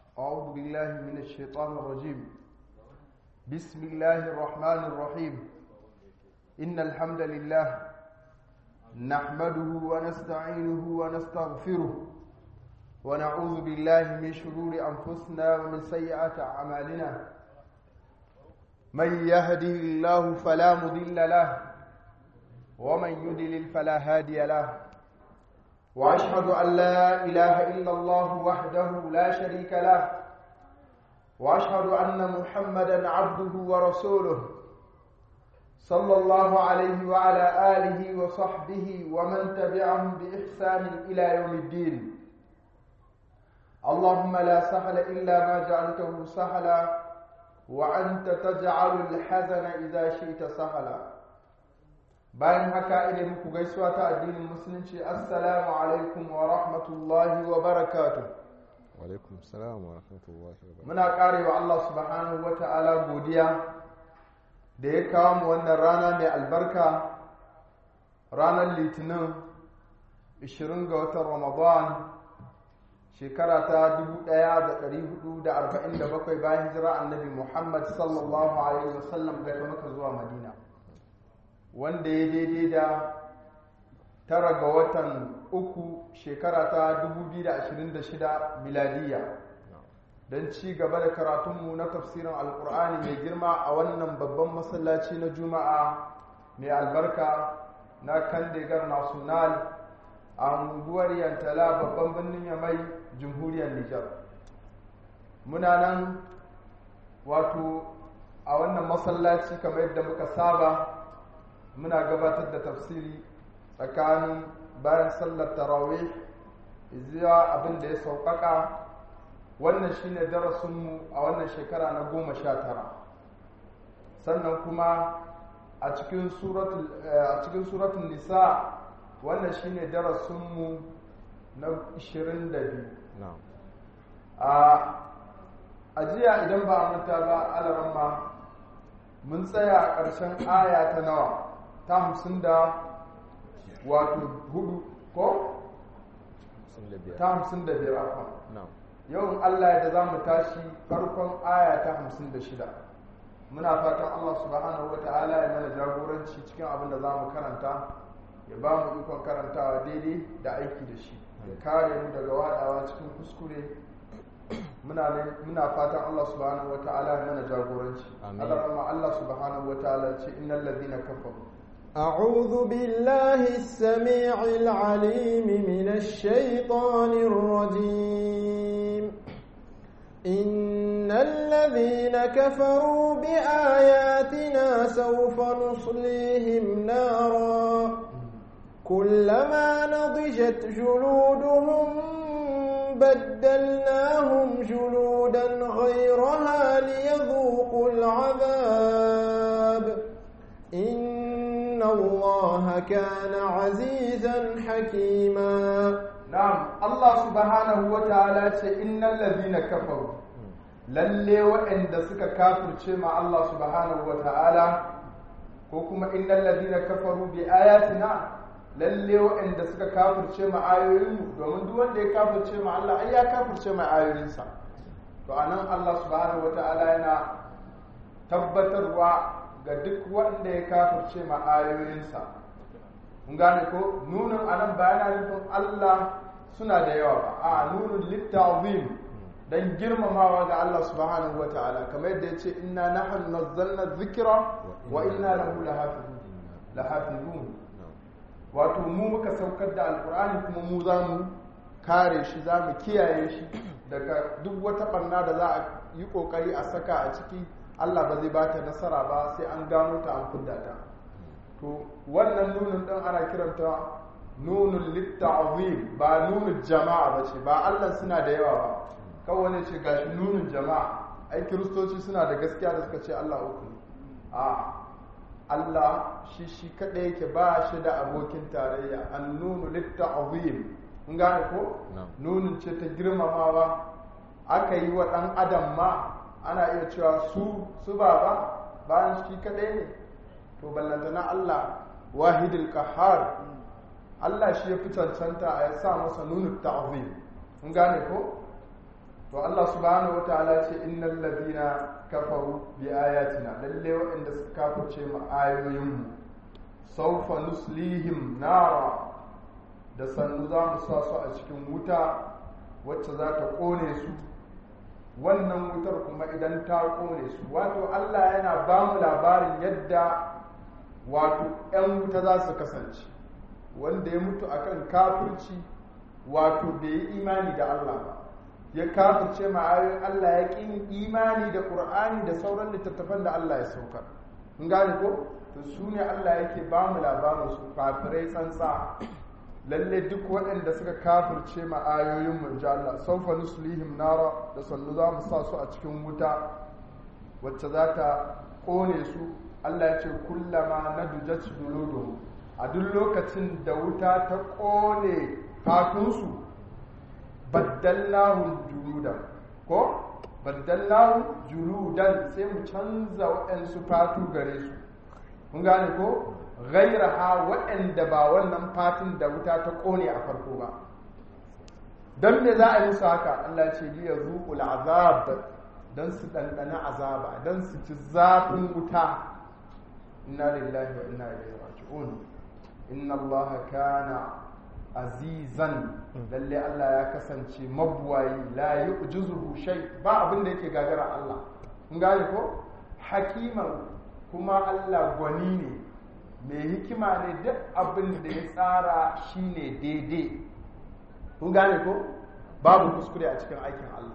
أعوذ بالله من الشيطان الرجيم بسم الله الرحمن الرحيم إن الحمد لله نحمده ونستعينه ونستغفره ونعوذ بالله من شرور أنفسنا ومن سيئات أعمالنا من يهده الله فلا مضل له ومن يضلل فلا هادي له واشهد ان لا اله الا الله وحده لا شريك له واشهد ان محمدا عبده ورسوله صلى الله عليه وعلى اله وصحبه ومن تبعهم باحسان الى يوم الدين اللهم لا سهل الا ما جعلته سهلا وانت تجعل الحزن اذا شئت سهلا bayan haka ina muku gaisuwa ta addinin musulunci assalamu alaikum wa rahmatullahi wa barakatuh wa alaikum salam wa rahmatullahi wa barakatuh muna karewa Allah subhanahu wa ta'ala godiya da ya kawo mu wannan rana mai albarka ranar litinin 20 ga watan ramadan shekara ta 1447 bayan hijira annabi muhammad sallallahu alaihi wasallam daga maka zuwa madina wanda ya daidai da tara ga watan uku shekara ta 2026 miladiya don ci gaba da karatunmu na tafsirin alkur'ani mai girma a wannan babban masallaci na juma'a mai albarka na kandegar national a unguwar yantala babban birnin yamai jamhuriyar nijar muna nan wato a wannan masallaci kamar yadda muka saba muna gabatar da tafsiri tsakanin bayan sallar tarawih zuwa abin da ya sauƙaƙa wannan shine darasinmu a wannan shekara na goma sha tara sannan kuma a cikin suratun nisa wannan shine darasinmu na 22 a jiya idan ba a manta ba alaramma mun tsaya a ƙarshen aya ta nawa ta hamsin da wato hudu ko? ta hamsin da biyar akwa yawan Allah da za mu tashi farkon aya ta hamsin da shida muna fatan Allah subhanahu wa ta'ala ya mana jagoranci cikin abin da za mu karanta ya ba mu ikon karantawa daidai da aiki da shi ya kare mu daga wadawa cikin kuskure muna fatan Allah subhanahu wa ta'ala ya mana jagoranci Allah Allah subhanahu wa ta'ala ce innal ladina kafaru أعوذ بالله السميع العليم من الشيطان الرجيم إن الذين كفروا بآياتنا سوف نصليهم نارا كلما نضجت جلودهم بدلناهم جلودا غيرها ليذوقوا العذاب إن الله كان عزيزا حكيما نعم الله سبحانه وتعالى إن الذين كفروا lalle waɗanda suka kafirce ma Allah subhanahu wa ta'ala ko kuma innal ladina kafaru bi ayatina lalle waɗanda suka kafirce ma ayoyinmu domin duk wanda ya kafirce ma Allah ai ya kafirce ma ayoyinsa to anan Allah subhanahu wa ta'ala yana tabbatarwa ga duk wanda ya kafirce ma ayoyinsa kun gane ko nunin anan ba yana nufin Allah suna da yawa ba a nunin littazim dan girmamawa ga Allah subhanahu wa ta'ala kamar yadda yace inna nahnu nazzalna dhikra wa inna lahu lahafizun wato mu muka saukar da alqur'ani kuma mu za mu kare shi za mu kiyaye shi daga duk wata barna da za a yi kokari a saka a ciki Allah ba zai bata nasara ba sai an gano ta an kudda ta to wannan nunin din ana kiranta nunul litta'zim ba nunul jama'a ba ce ba Allah suna da yawa ba kawai ne ce gashi nunin jama'a ai kiristoci suna da gaskiya da suka ce Allah uku ne a Allah shi shi kadai yake ba shi da abokin tarayya an nunu litta'zim kun gane ko nunin ce ta girmamawa aka yi wa dan adam ma ana iya cewa su su baba bayan shi kadai ne to ballantana Allah wahidul qahhar Allah shi ya fi cancanta a ya sa masa nunu ta'zim kun gane ko to Allah subhanahu wataala ce innal ladina kafaru bi ayatina lalle waɗanda suka kafirce mu ayoyinmu sawfa nuslihim nara da sannu za mu sa su a cikin wuta wacce za ta kone su wannan wutar kuma idan ta kone su wato Allah yana ba mu labarin yadda wato 'yan wuta za su kasance wanda ya mutu akan kafirci wato bai yi imani da Allah ba ya kafirce ma'ayoyin Allah ya ƙin imani da ƙur'ani da sauran littattafan da Allah ya saukar in gane ko to su ne Allah yake ba mu labarin su kafirai tsantsa lalle duk waɗanda suka kafirce ma'ayoyin mu ji Allah saufa nuslihim nara da sannu za mu sa su a cikin wuta wacce za ta ƙone su Allah ya ce kullama nadujat juluduhum a duk lokacin da wuta ta ƙone fatunsu baddallahu juludan ko baddallahu juludan sai mu canza waɗansu fatu gare su kun gane ko gairaha waɗanda ba wannan fatin da wuta ta ƙone a farko ba don me za a yi musu haka Allah ce liya zuƙul azab don su ɗanɗana azaba don su ci zafin wuta inna lillahi wa inna ilaihi raji'un inna allaha kana azizan lalle Allah ya kasance mabuwayi la yu'jizuhu shay ba abin da yake gagara Allah kun gane ko hakiman kuma Allah gwani ne mai hikima ne duk abin da ya tsara shine daidai kun gane ko babu kuskure a cikin aikin Allah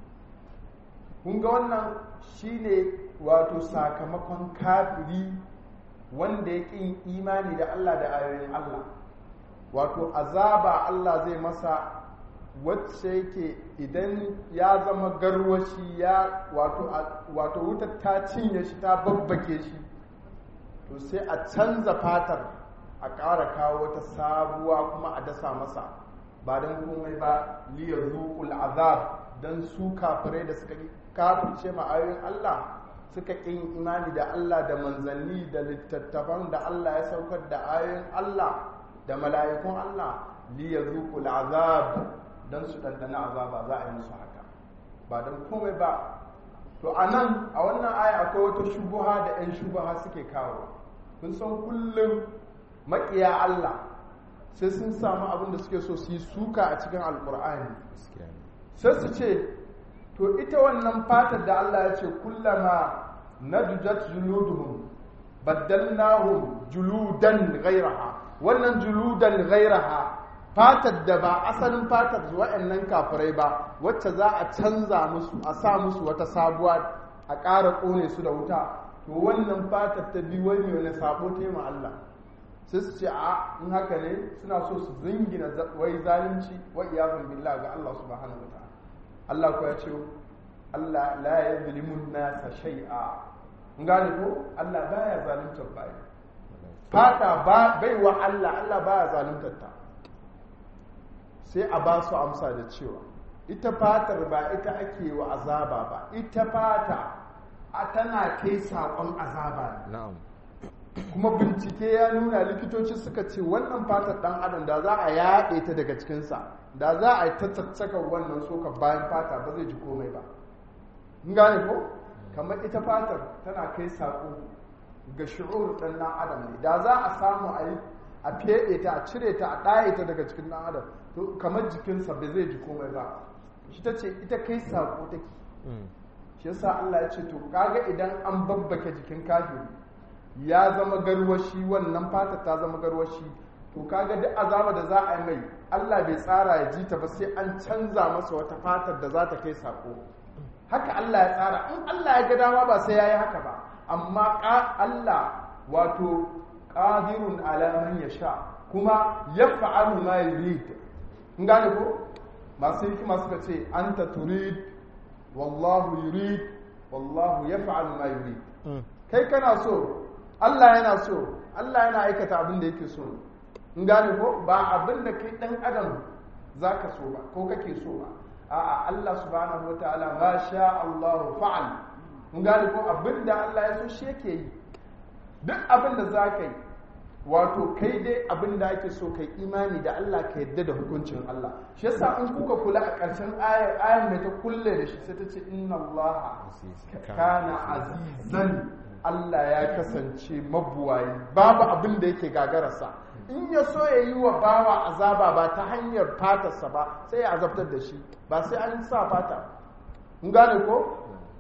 kun ga wannan shine wato sakamakon kafiri wanda ya ƙin imani da Allah da ayoyin Allah wato azaba Allah zai masa wacce yake idan ya zama garwashi ya wato wato wutar ta cinye shi ta babbake shi to sai a canza fatar a ƙara kawo wata sabuwa kuma a dasa masa ba don komai ba liya zuƙul azab don su kafirai da suka kafirce ma ayoyin Allah suka ƙin imani da Allah da manzanni da littattafan da Allah ya saukar da ayoyin Allah da mala'ikun Allah li yazuqul azab dan su dandana azaba za a yi musu haka ba dan komai ba to anan a wannan aya akwai wata shubuha da 'yan shubuha suke kawo kun san kullum maƙiya Allah sai sun samu abin da suke so su yi suka a cikin alkur'ani sai su ce to ita wannan fatar da Allah ya ce kullama nadujat juluduhum baddalnahum juludan ghayraha wannan juludan ghayraha fatar da ba asalin fatar wa'annan kafirai ba wacce za a canza musu a sa musu wata sabuwa a ƙara ƙone su da wuta to wannan fatar ta bi wani wani sabo ta ma Allah sai su ce a in haka ne suna so su zingina wai zalunci wa iyazun billah ga Allah subhanahu wa ta'ala Allah ko ya ce Allah la yazlimun nasa shay'a mun gane ko Allah baya zaluntar bayi fata ba bai wa Allah Allah baya zaluntar ta sai a ba su amsa da cewa ita fatar ba ita ake wa azaba ba ita fata a tana kai saƙon azaba ne na'am kuma bincike ya nuna likitoci suka ce wannan fatar ɗan adam da za a yaɗe ta daga cikinsa da za a yi ta caccaka wannan soka bayan fata ba zai ji komai ba in gane ko kamar ita fatar tana kai saƙo ga shi'ur ɗan ɗan adam ne da za a samu a yi a feɗe ta a cire ta a ɗaye ta daga cikin ɗan adam to kamar jikinsa ba zai ji komai ba shi ta ce ita kai saƙo take shi yasa Allah ya ce to kaga idan an babbake jikin kafiri ya zama garwashi wannan fata ta zama garwashi to kaga duk azaba da za a yi mai Allah bai tsara ya ji ta ba sai an canza masa wata fatar da za ta kai sako haka Allah ya tsara in Allah ya ga dama ba sai yayi haka ba amma Allah wato qadirun ala man yasha kuma yaf'alu ma yurid in gane ko masu hikima suka ce anta turid wallahu yurid wallahu yaf'alu ma yurid kai kana so Allah yana so Allah yana aikata abin da yake so in gane ko ba abin da kai dan adam zaka so ba ko kake so ba a'a Allah subhanahu wataala ma sha Allah fa'al in gane ko abin da Allah ya so shi yake yi duk abin da zaka yi wato kai dai abin da ake so kai imani da Allah ka yadda da hukuncin Allah shi yasa in kuka kula a ƙarshen ayar ayar mai ta kulle da shi sai ta ce inna Allah kana azizan Allah ya kasance mabuwayi babu abin da yake gagararsa in ya so ya yi wa bawa azaba ba ta hanyar fatarsa ba sai ya azabtar da shi ba sai an sa fata in gane ko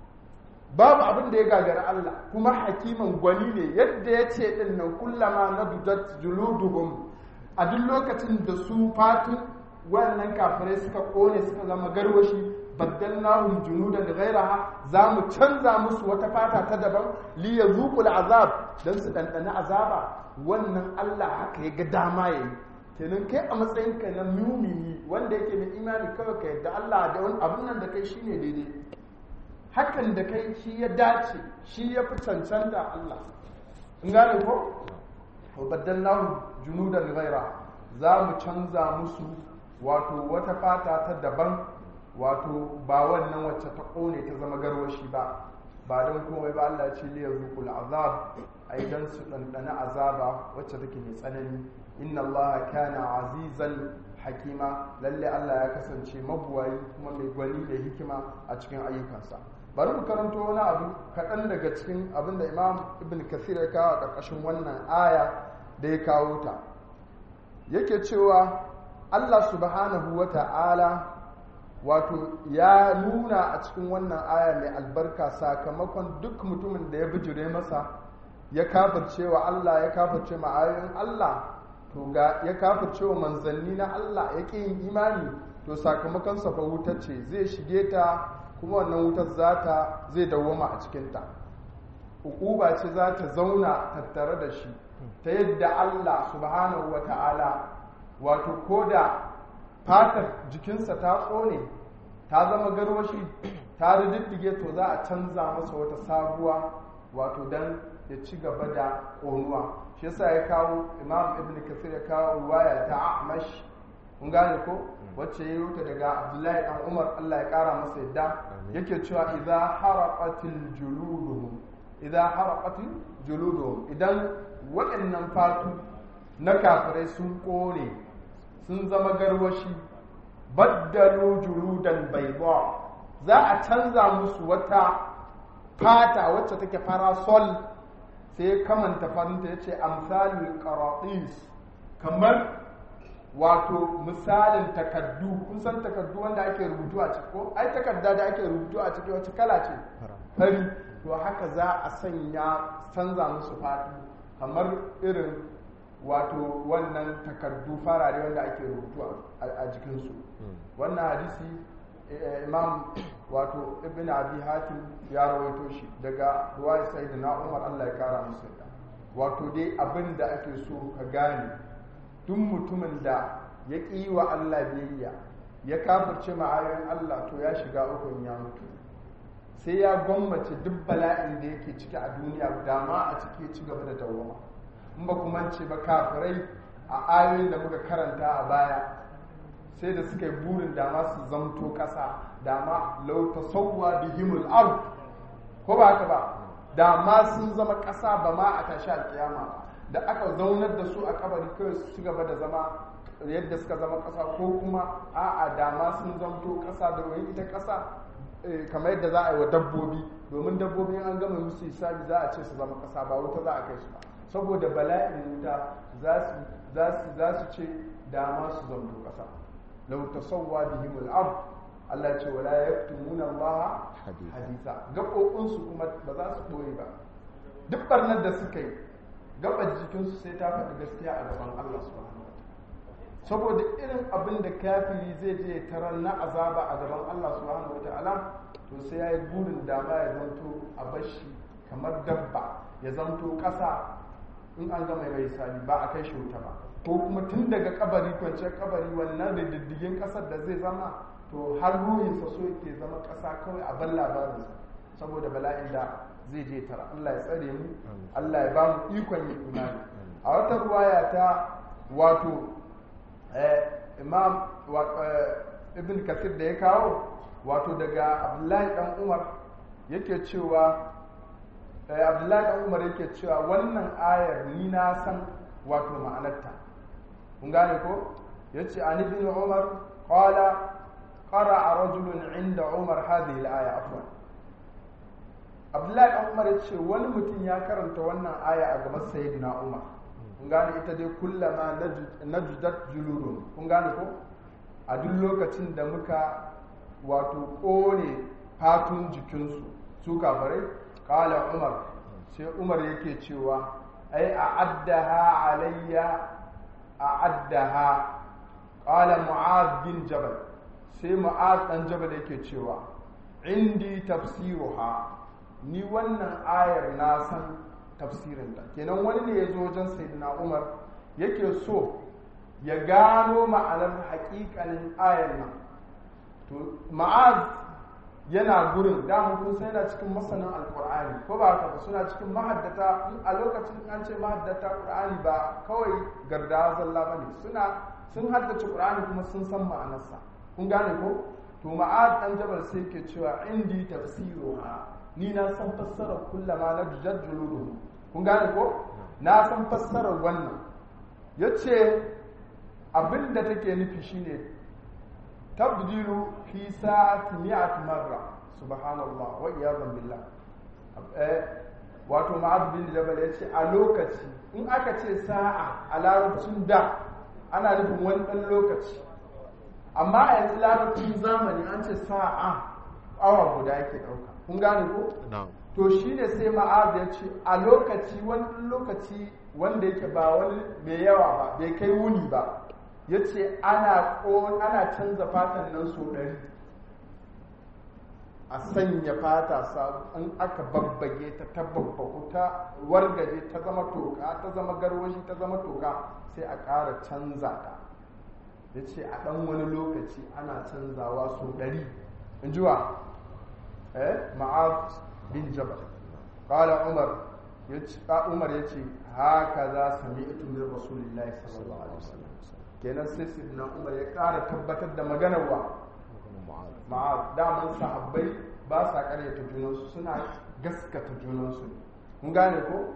babu abin da ya gagara Allah kuma hakiman gwani ne yadda ya ce din nan kullama na dudat juluduhum a duk lokacin da su fatun wannan kafirai suka kone suka zama garwashi baddalnahum junudan ghayraha za mu canza musu wata fata ta daban li yazuqul azab dan su dandana azaba wannan Allah haka ya ga dama yayi kenan kai a matsayin ka na mumini wanda yake mai imani kawai ka yadda Allah da wani abun nan da kai shine daidai hakan da kai shi ya dace shi ya fi cancanta Allah in gane ko wa baddalnahum junudan ghayra za mu canza musu wato wata fata ta daban wato ba wannan wacce ta kone ta zama garwashi ba ba don komai ba Allah ce liya zuqul azab ai dan su dandana azaba wacce take mai tsanani inna Allah kana azizan hakima lalle Allah ya kasance mabuwayi kuma mai gwani da hikima a cikin ayyukansa bari mu karanto wani abu kaɗan daga cikin abin da imam ibn kathir ya kawo a ƙarƙashin wannan aya da ya kawo ta yake cewa Allah subhanahu wa ta'ala wato ya nuna a cikin wannan aya mai albarka sakamakon duk mutumin da ya bijire masa ya kafirce wa Allah ya kafirce ma ayoyin Allah to ga ya kafirce wa manzanni na Allah ya ƙi yin imani to sakamakon sa fa wuta ce zai shige ta kuma wannan wutar zata zai dawwama a cikinta hukuba ce za ta zauna tattare da shi ta yadda Allah subhanahu wa ta'ala wato ko da fatar jikinsa ta tsone ta zama garwashi ta rididdige to za a canza masa wata sabuwa wato dan ya ci gaba da ƙonuwa shi yasa ya kawo imam ibn kasir ya kawo ruwaya ta amash kun gane ko wacce ya yi daga abdullahi dan umar allah ya kara masa yadda yake cewa idza haraqatil juluduhum idza haraqatil juluduhum idan waɗannan fatu na kafirai sun kone sun zama garwashi baddalu juludan bayda za a canza musu wata fata wacce take farasol sai ya kamanta farinta ya ce amsalul qaratis kamar wato misalin takaddu kun san takaddu wanda ake rubutu a ciki ko ai takarda da ake rubutu a ciki wacce kala ce fari to haka za a sanya canza musu fatu kamar irin wato wannan takardu farare wanda ake rubutu a jikinsu wannan hadisi imam wato ibn abi hatim ya rawaito shi daga ruwaya sai na umar allah ya kara musu wato dai abin da ake so ka gane duk mutumin da ya ƙi wa Allah biyayya ya kafirce ma'ayoyin Allah to ya shiga ukun ya mutu sai ya gwammace duk bala'in da yake ciki a duniya dama a ciki ci gaba da dawama in ba kuma ce ba kafirai a ayoyin da muka karanta a baya sai da suka yi burin dama su zamto ƙasa dama lau tasawwa bihimul ard ko ba haka ba dama sun zama ƙasa ba ma a tashi alƙiyama ba da aka zaunar da su a kabari kawai su ci gaba da zama yadda suka zama ƙasa ko kuma a'a dama sun zamto ƙasa da wani ita ƙasa kamar yadda za a yi wa dabbobi domin dabbobi an gama musu hisabi za a ce su zama ƙasa ba wuta za a kai su ba saboda bala'in wuta za su ce dama su zamto ƙasa lau tasawwa bihim al-ard Allah ce wala yaktumuna Allah hadisa gaɓoɓinsu kuma ba za su ɓoye ba duk barnar da suka yi gabar jikinsu sai ta faɗi gaskiya a gaban Allah subhanahu saboda irin abin da kafiri zai je tarar na azaba a gaban Allah subhanahu wataala to sai ya yi burin dama ya zanto a bashi kamar dabba ya zanto ƙasa in an gama mai sani ba a kai shi wuta ba ko kuma tun daga kabari kwanciyar kabari wannan da diddigin ƙasar da zai zama to har ruhinsa so yake zama ƙasa kawai a ban labarinsa saboda bala'in da zai je tara Allah ya tsare mu Allah ya ba mu ikon yin imani a wata ruwaya ta wato imam ibn kasir da ya kawo wato daga abdullahi dan umar yake cewa abdullahi dan umar yake cewa wannan ayar ni na san wato ma'anarta kun gane ko yace an ibn umar qala qara'a rajulun inda umar hadhihi al-aya afwan abdullahi dan umar yace wani mutum ya karanta wannan aya a gaban sayyidina umar kun gane ita dai kullama najdat juludun kun gane ko a duk lokacin da muka wato kone fatun jikinsu su kafarai kala umar sai umar yake cewa ai a addaha alayya a addaha kala mu'az bin jabal sai mu'az dan jabal yake cewa indi tafsiruha ni wannan ayar na san tafsirinta kenan wani ne ya zo wajen sayyidina umar yake so ya gano ma'anar haƙiƙanin ayar nan to ma'az yana gurin damun kun sai yana cikin masanin alkur'ani ko ba haka ba suna cikin mahaddata a lokacin an ce mahaddata qur'ani ba kawai garda zalla bane suna sun haddace qur'ani kuma sun san ma'anarsa kun gane ko to ma'az dan jabal sai ke cewa indi tafsiruha ni na san fassarar kullama na jujjuludu kun gane ko na san fassarar wannan yace abin da take nufi shine tabdilu fi sa'ati mi'at marra subhanallah wa iyazan billah eh wato ma'az bin jabal yace a lokaci in aka ce sa'a a larabcin da ana nufin wani dan lokaci amma a yanzu larabcin zamani an ce sa'a awa guda yake dauka kun gane ko to shine sai ma'az ya ce a lokaci wani lokaci wanda yake ba wani mai yawa ba bai kai wuni ba ya ce ana canza fatan nan so ɗari a sanya fata sabu in aka babbage ta ta babbaku ta wargaje ta zama toka ta zama garwashi ta zama toka sai a ƙara canza ta ya ce a ɗan wani lokaci ana canzawa so ɗari in ji wa eh ma'az bin jabal ƙala umar umar ya ce haka za sami ito min rasulillahi sallallahu alaihi wasallam kenan sai sidna umar ya ƙara tabbatar da maganar wa ma'az daman sahabbai ba sa ƙaryata junansu suna gaskata junansu ne kun gane ko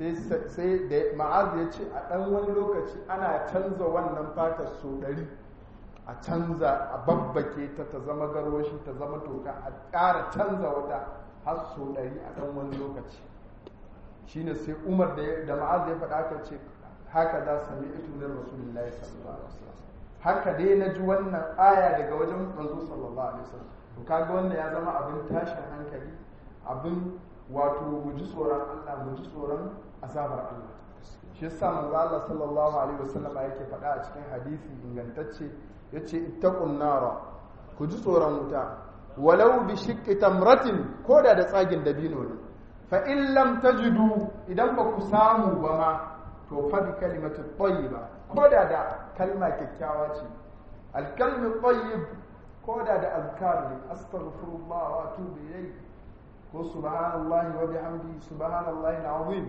sai da ma'az ya ce a ɗan wani lokaci ana canza wannan fatar so ɗari a canza a babbake ta ta zama garwashi ta zama toka a ƙara canza wata har so ɗari a ɗan wani lokaci shine sai umar da ma'az ya faɗa aka ce haka za sami ito min rasulullahi sallallahu alaihi wasallam haka dai na ji wannan aya daga wajen manzo sallallahu alaihi wasallam to kaga wannan ya zama abin tashin hankali abin wato mu ji tsoron Allah mu ji tsoron azabar Allah shi yasa manzo Allah sallallahu alaihi wasallam yake faɗa a cikin hadisi ingantacce yace ittaqun nara ku ji tsoron wuta walau bi shiqqi tamratin koda da tsagin dabino ne fa in lam tajidu idan ba ku samu ba ma to fa bi kalimatu tayyiba ko da da kalma kyakkyawa ce alkalmi tayyib ko da da azkar ne astaghfirullah wa atubu ilayhi ko subhanallahi wa bihamdi subhanallahi alazim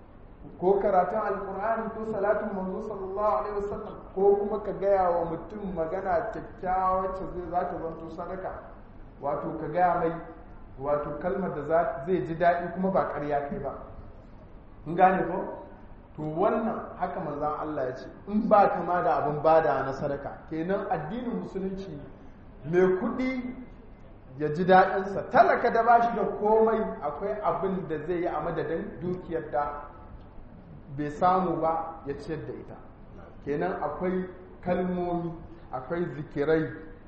ko karatun alqur'ani ko salatin manzo sallallahu alaihi wasallam ko kuma ka gaya wa mutum magana kyakkyawa wacce zai za ta zanto sadaka wato ka gaya mai wato kalmar da zai ji daɗi kuma ba ƙarya kai ba in gane ko to wannan haka manzan Allah ya ce in ba kama da abin bada na sadaka kenan addinin musulunci mai kuɗi ya ji daɗinsa talaka da ba shi da komai akwai abin da zai yi a madadin dukiyar da bai samu ba ya ciyar da ita kenan akwai kalmomi akwai zikirai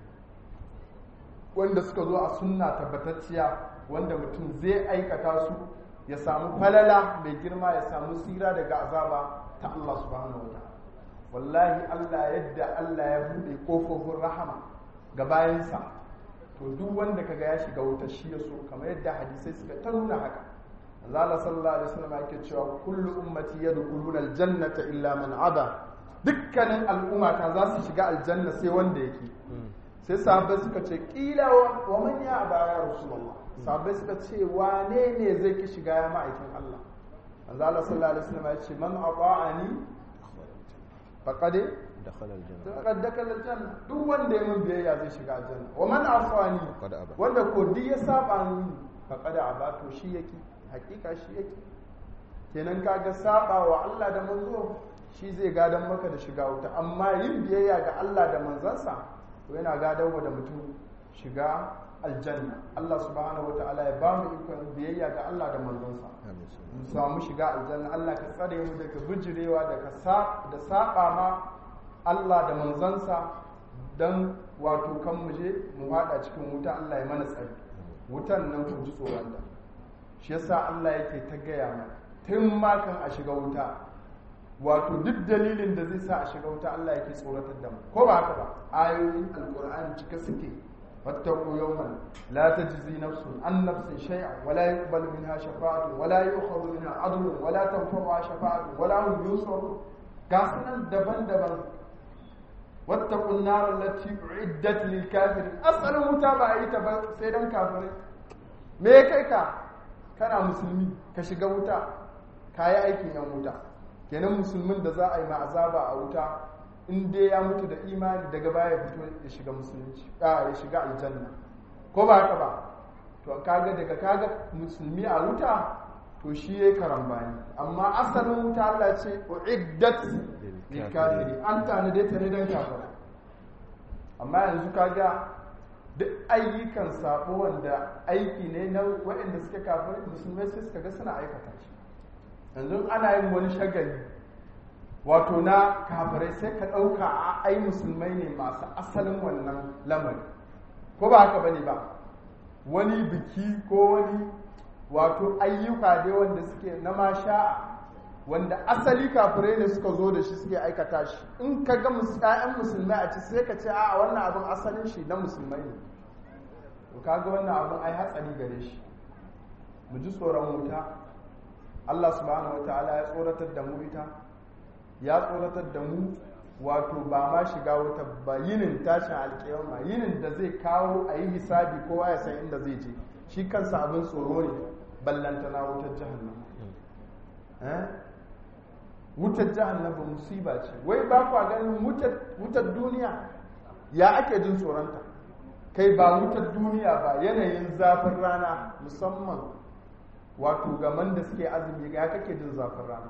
wanda suka zo a sunna tabbatacciya wanda mutum zai aikata su ya samu falala mai girma ya samu tsira daga azaba ta Allah subhanahu wa ta'ala wallahi Allah yadda Allah ya bude kofofin rahama ga bayansa to duk wanda kaga ya shiga wuta shi ya so kamar yadda hadisai suka ta nuna haka Allah sallallahu alaihi wasallam yake cewa kullu ummati yadkhuluna aljannata illa man aba dukkanin al'ummata za su shiga aljanna sai wanda yake sai sahabbai suka ce kila wa man ya aba ya rasulullah sahabbai suka ce wane ne zai ki shiga ya ma'aikin Allah manzo Allah sallallahu alaihi wasallam ya ce man ata'ani faqad dakhala aljanna faqad dakhala aljanna duk wanda ya mun biyayya zai shiga aljanna wa man asani Faqad aba. wanda ko duk ya saba ni faqad aba to shi yake hakika shi yake kenan kaga saba wa Allah da manzo shi zai gadon maka da shiga wuta amma yin biyayya ga Allah da manzansa to yana gadon wa da mutum shiga aljanna Allah subhanahu wataala ya ba mu ikon biyayya ga Allah da manzansa mu samu shiga aljanna Allah ka tsare mu daga bijirewa daga da saba ma Allah da manzansa dan wato kan mu je mu fada cikin wuta Allah ya mana tsari wutan nan ku ji tsoron da shi yasa Allah yake ta gaya mana tun ma kan a shiga wuta wato duk dalilin da zai sa a shiga wuta Allah yake tsoratar da mu ko ba haka ba ayoyin alqur'ani cika suke واتقوا يوما لا تجزي نفس عن نفس شيئا ولا يقبل منها شفاعة ولا يؤخذ منها عدل ولا تنفعها شفاعة ولا هم ينصرون قاسنا دبن دبن واتقوا النار التي أعدت للكافرين أسأل متابعة تبا سيدان كافرين me kai ka kana musulmi ka shiga wuta ka yi aikin yan wuta kenan musulmin da za a yi ma azaba a wuta in dai ya mutu da imani daga baya ya fito ya shiga musulunci a ya shiga aljanna ko ba haka ba to kaga daga kaga musulmi a wuta to shi yayi karambani amma asalin wuta Allah ce uiddat lil kafiri an tana dai ta ne dan kafira amma yanzu kaga duk ayyukan sabo wanda aiki ne na waɗanda suke kafirai musulmai sai suka ga suna aikata shi yanzu ana yin wani shagali wato na kafirai sai ka ɗauka a ai musulmai ne masu asalin wannan lamari ko ba haka bane ba wani biki ko wani wato ayyuka dai wanda suke na masha wanda asali kafirai ne suka zo da shi suke aikata shi in ka ga ƴaƴan musulmai a ci sai ka ce a wannan abin asalin shi na musulmai ne to kaga wannan abin ai hatsari gare shi mu ji tsoron wuta Allah subhanahu wataala ya tsoratar da mu ita ya tsoratar da mu wato ba ma shiga wuta ba yinin tashin alkiyama yinin da zai kawo a yi hisabi kowa ya san inda zai je shi kansa abin tsoro ne ballantana wutar jahannama wutar jahannama musiba ce wai ba kwa ganin wutar duniya ya ake jin tsoronta kai ba wutar duniya ba yanayin zafin rana musamman wato gaman da suke azumi ga kake jin zafin rana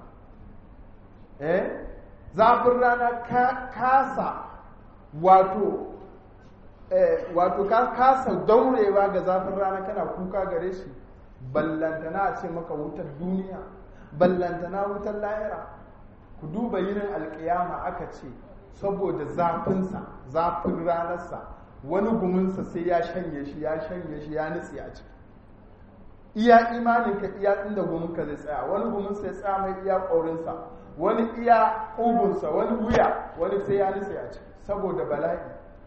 eh zafin rana ka kasa wato eh, wato ka kasa daurewa ga zafin rana kana kuka gare shi ballantana a ce maka wutar duniya ballantana wutar lahira ku duba yinin alkiyama aka ce saboda zafinsa zafin ranarsa wani guminsa sai ya shanye shi ya shanye shi ya nutse a ciki iya imaninka iya inda guminka zai tsaya wani guminsa ya tsaya mai iya ƙaurinsa wani iya ƙugunsa wani wuya wani sai ya nutse a ciki saboda bala'i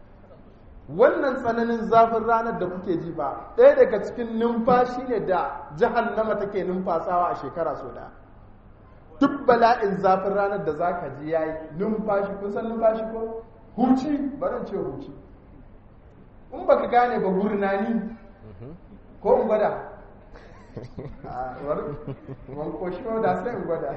wannan tsananin zafin ranar da kuke ji ba ɗaya daga cikin numfashi ne da jahannama take numfasawa a shekara so ɗaya duk bala'in zafin ranar da za ka ji ya yi numfashi kun san numfashi ko huci barin ce huci in baka gane ba gurnani ko in gwada wanko shi da sai in gwada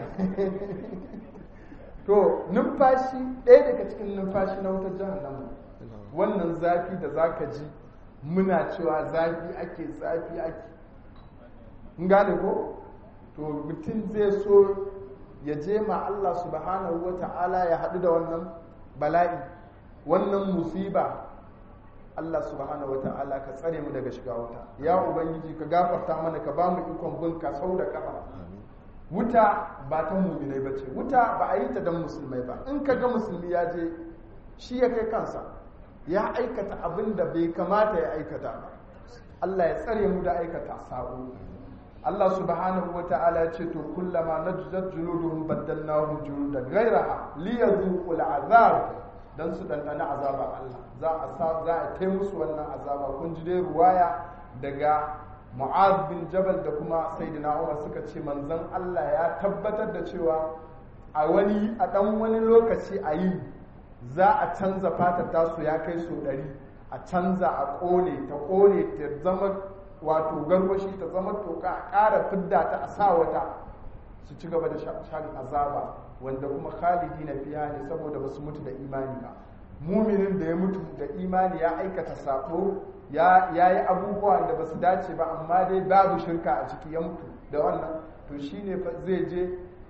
to numfashi ɗaya daga cikin numfashi na wutar jahannama wannan zafi da za ka ji muna cewa zafi ake zafi ake in gane ko to mutum zai so ya je ma Allah subhanahu wa ta'ala ya haɗu da wannan bala'i wannan musiba Allah subhanahu wa ta'ala ka tsare mu daga shiga wuta ya ubangiji ka gafarta mana ka ba mu ikon bin ka sau da kafa wuta ba ta muminai ba ce wuta ba a yi ta don musulmai ba in ka ga musulmi ya je shi ya kai kansa ya aikata abin da bai kamata ya aikata ba Allah ya tsare mu da aikata sabo Allah subhanahu wa ta'ala ce to kullama najzat juluduhum baddalnahum juludan ghayraha liyadhuqul azab dan su dandana azaba Allah za a sa za a kai musu wannan azaba kun ji dai ruwaya daga Mu'adh bin Jabal da kuma Sayyidina Umar suka ce manzon Allah ya tabbatar da cewa a wani a dan wani lokaci a yi za a canza fatar tasu ya kai so ɗari a canza a ƙone ta ƙone ta zama wato garwashi ta zama toka a ƙara fidda ta a sa wata su ci gaba da shan azaba wanda kuma khalidi na fiya ne saboda ba su mutu da imani ba muminin da ya mutu da imani ya aikata sabo ya yi abubuwa da ba su dace ba amma dai babu shirka a ciki ya mutu da wannan to shine zai je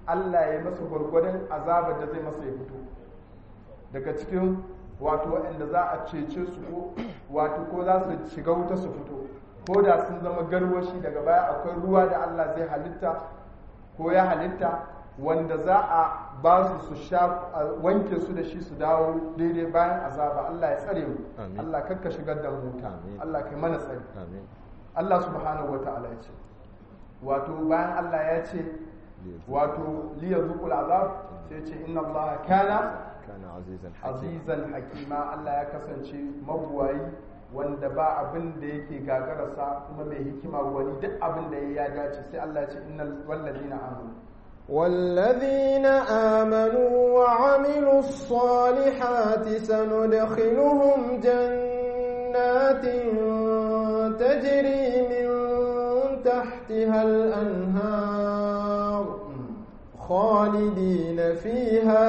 Allah ya masa gwargwadon azabar da zai masa ya fito daga cikin wato waɗanda za a cece su ko wato ko za su shiga wuta su fito ko da sun zama garwashi daga baya akwai ruwa da Allah zai halitta ko ya halitta wanda za a ba su su sha a wanke su da shi su dawo daidai bayan azaba Allah ya tsare mu Amin. Allah kakka shigar da mu wuta Amin. Allah kai mana tsare amin Allah subhanahu wata'ala ya ce wato bayan Allah ya ce wato liya zuqul azab sai ya ce inna Allah kana kana azizan hakim azizan hakima Allah ya kasance mabuwayi wanda ba abin da yake gagararsa kuma mai hikima wani duk abin da ya dace sai Allah ya ce innal wallazina amanu والذين آمنوا وعملوا الصالحات سندخلهم جنات تجري من تحتها الأنهار خالدين فيها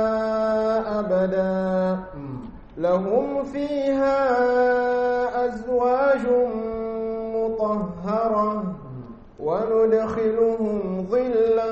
أبدا لهم فيها أزواج مطهرة وندخلهم ظلا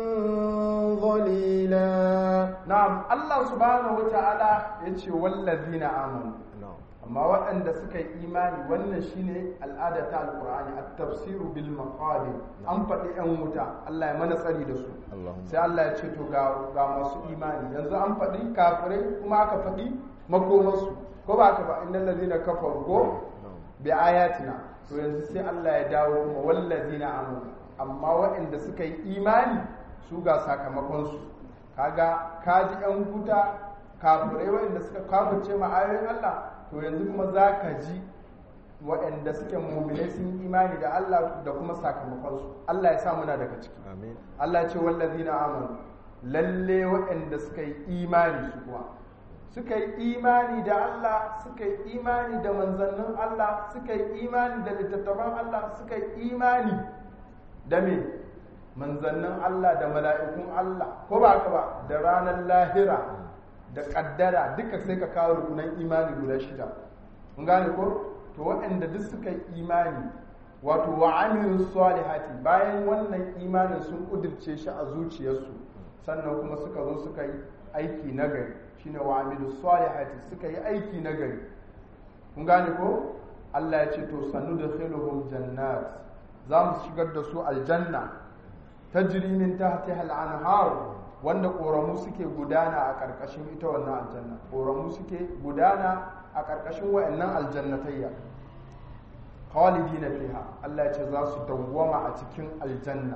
ظليلا na'am Allah subhanahu wata'ala ya ce wallazina amanu na'am amma waɗanda suka yi imani wannan shine al'ada ta alqur'ani at-tafsiru bil maqadir an faɗi yan wuta Allah ya mana tsari da su Allahumma sai Allah ya ce to ga ga masu imani yanzu an faɗi kafirai kuma aka faɗi makomarsu ko ba ka ba innal ladina kafaru ko na'am bi ayatina to yanzu sai Allah ya dawo kuma wallazina amanu amma waɗanda suka yi imani su ga sakamakonsu kaga kaji yan wuta kafirai waɗanda suka kafirce ma ayoyin Allah to yanzu kuma za ka ji waɗanda suke muminai sun yi imani da Allah da kuma sakamakonsu Allah ya sa muna daga ciki amin Allah ya ce wallazina amanu lalle waɗanda suka yi imani su kuwa suka yi imani da Allah suka yi imani da manzannin Allah suka yi imani da littattafan Allah suka yi imani da me manzannin Allah da mala'ikun Allah ko ba ka ba da ranar lahira da kaddara duka sai ka kawo rukunan imani guda shida mun gane ko to waɗanda duk suka yi imani wato wa amilu salihati bayan wannan imanin sun kudirce shi a zuciyarsu sannan kuma suka zo suka yi aiki nagari shine wa amilu salihati suka yi aiki nagari kun gane ko Allah ya ce to sanu da khiluhum jannat za mu shigar da su aljanna tajri min tahtiha al-anhar wanda koramu suke gudana a karkashin ita wannan aljanna koramu suke gudana a karkashin wayannan aljannatayya khalidina fiha Allah ya ce za su dawwama a cikin aljanna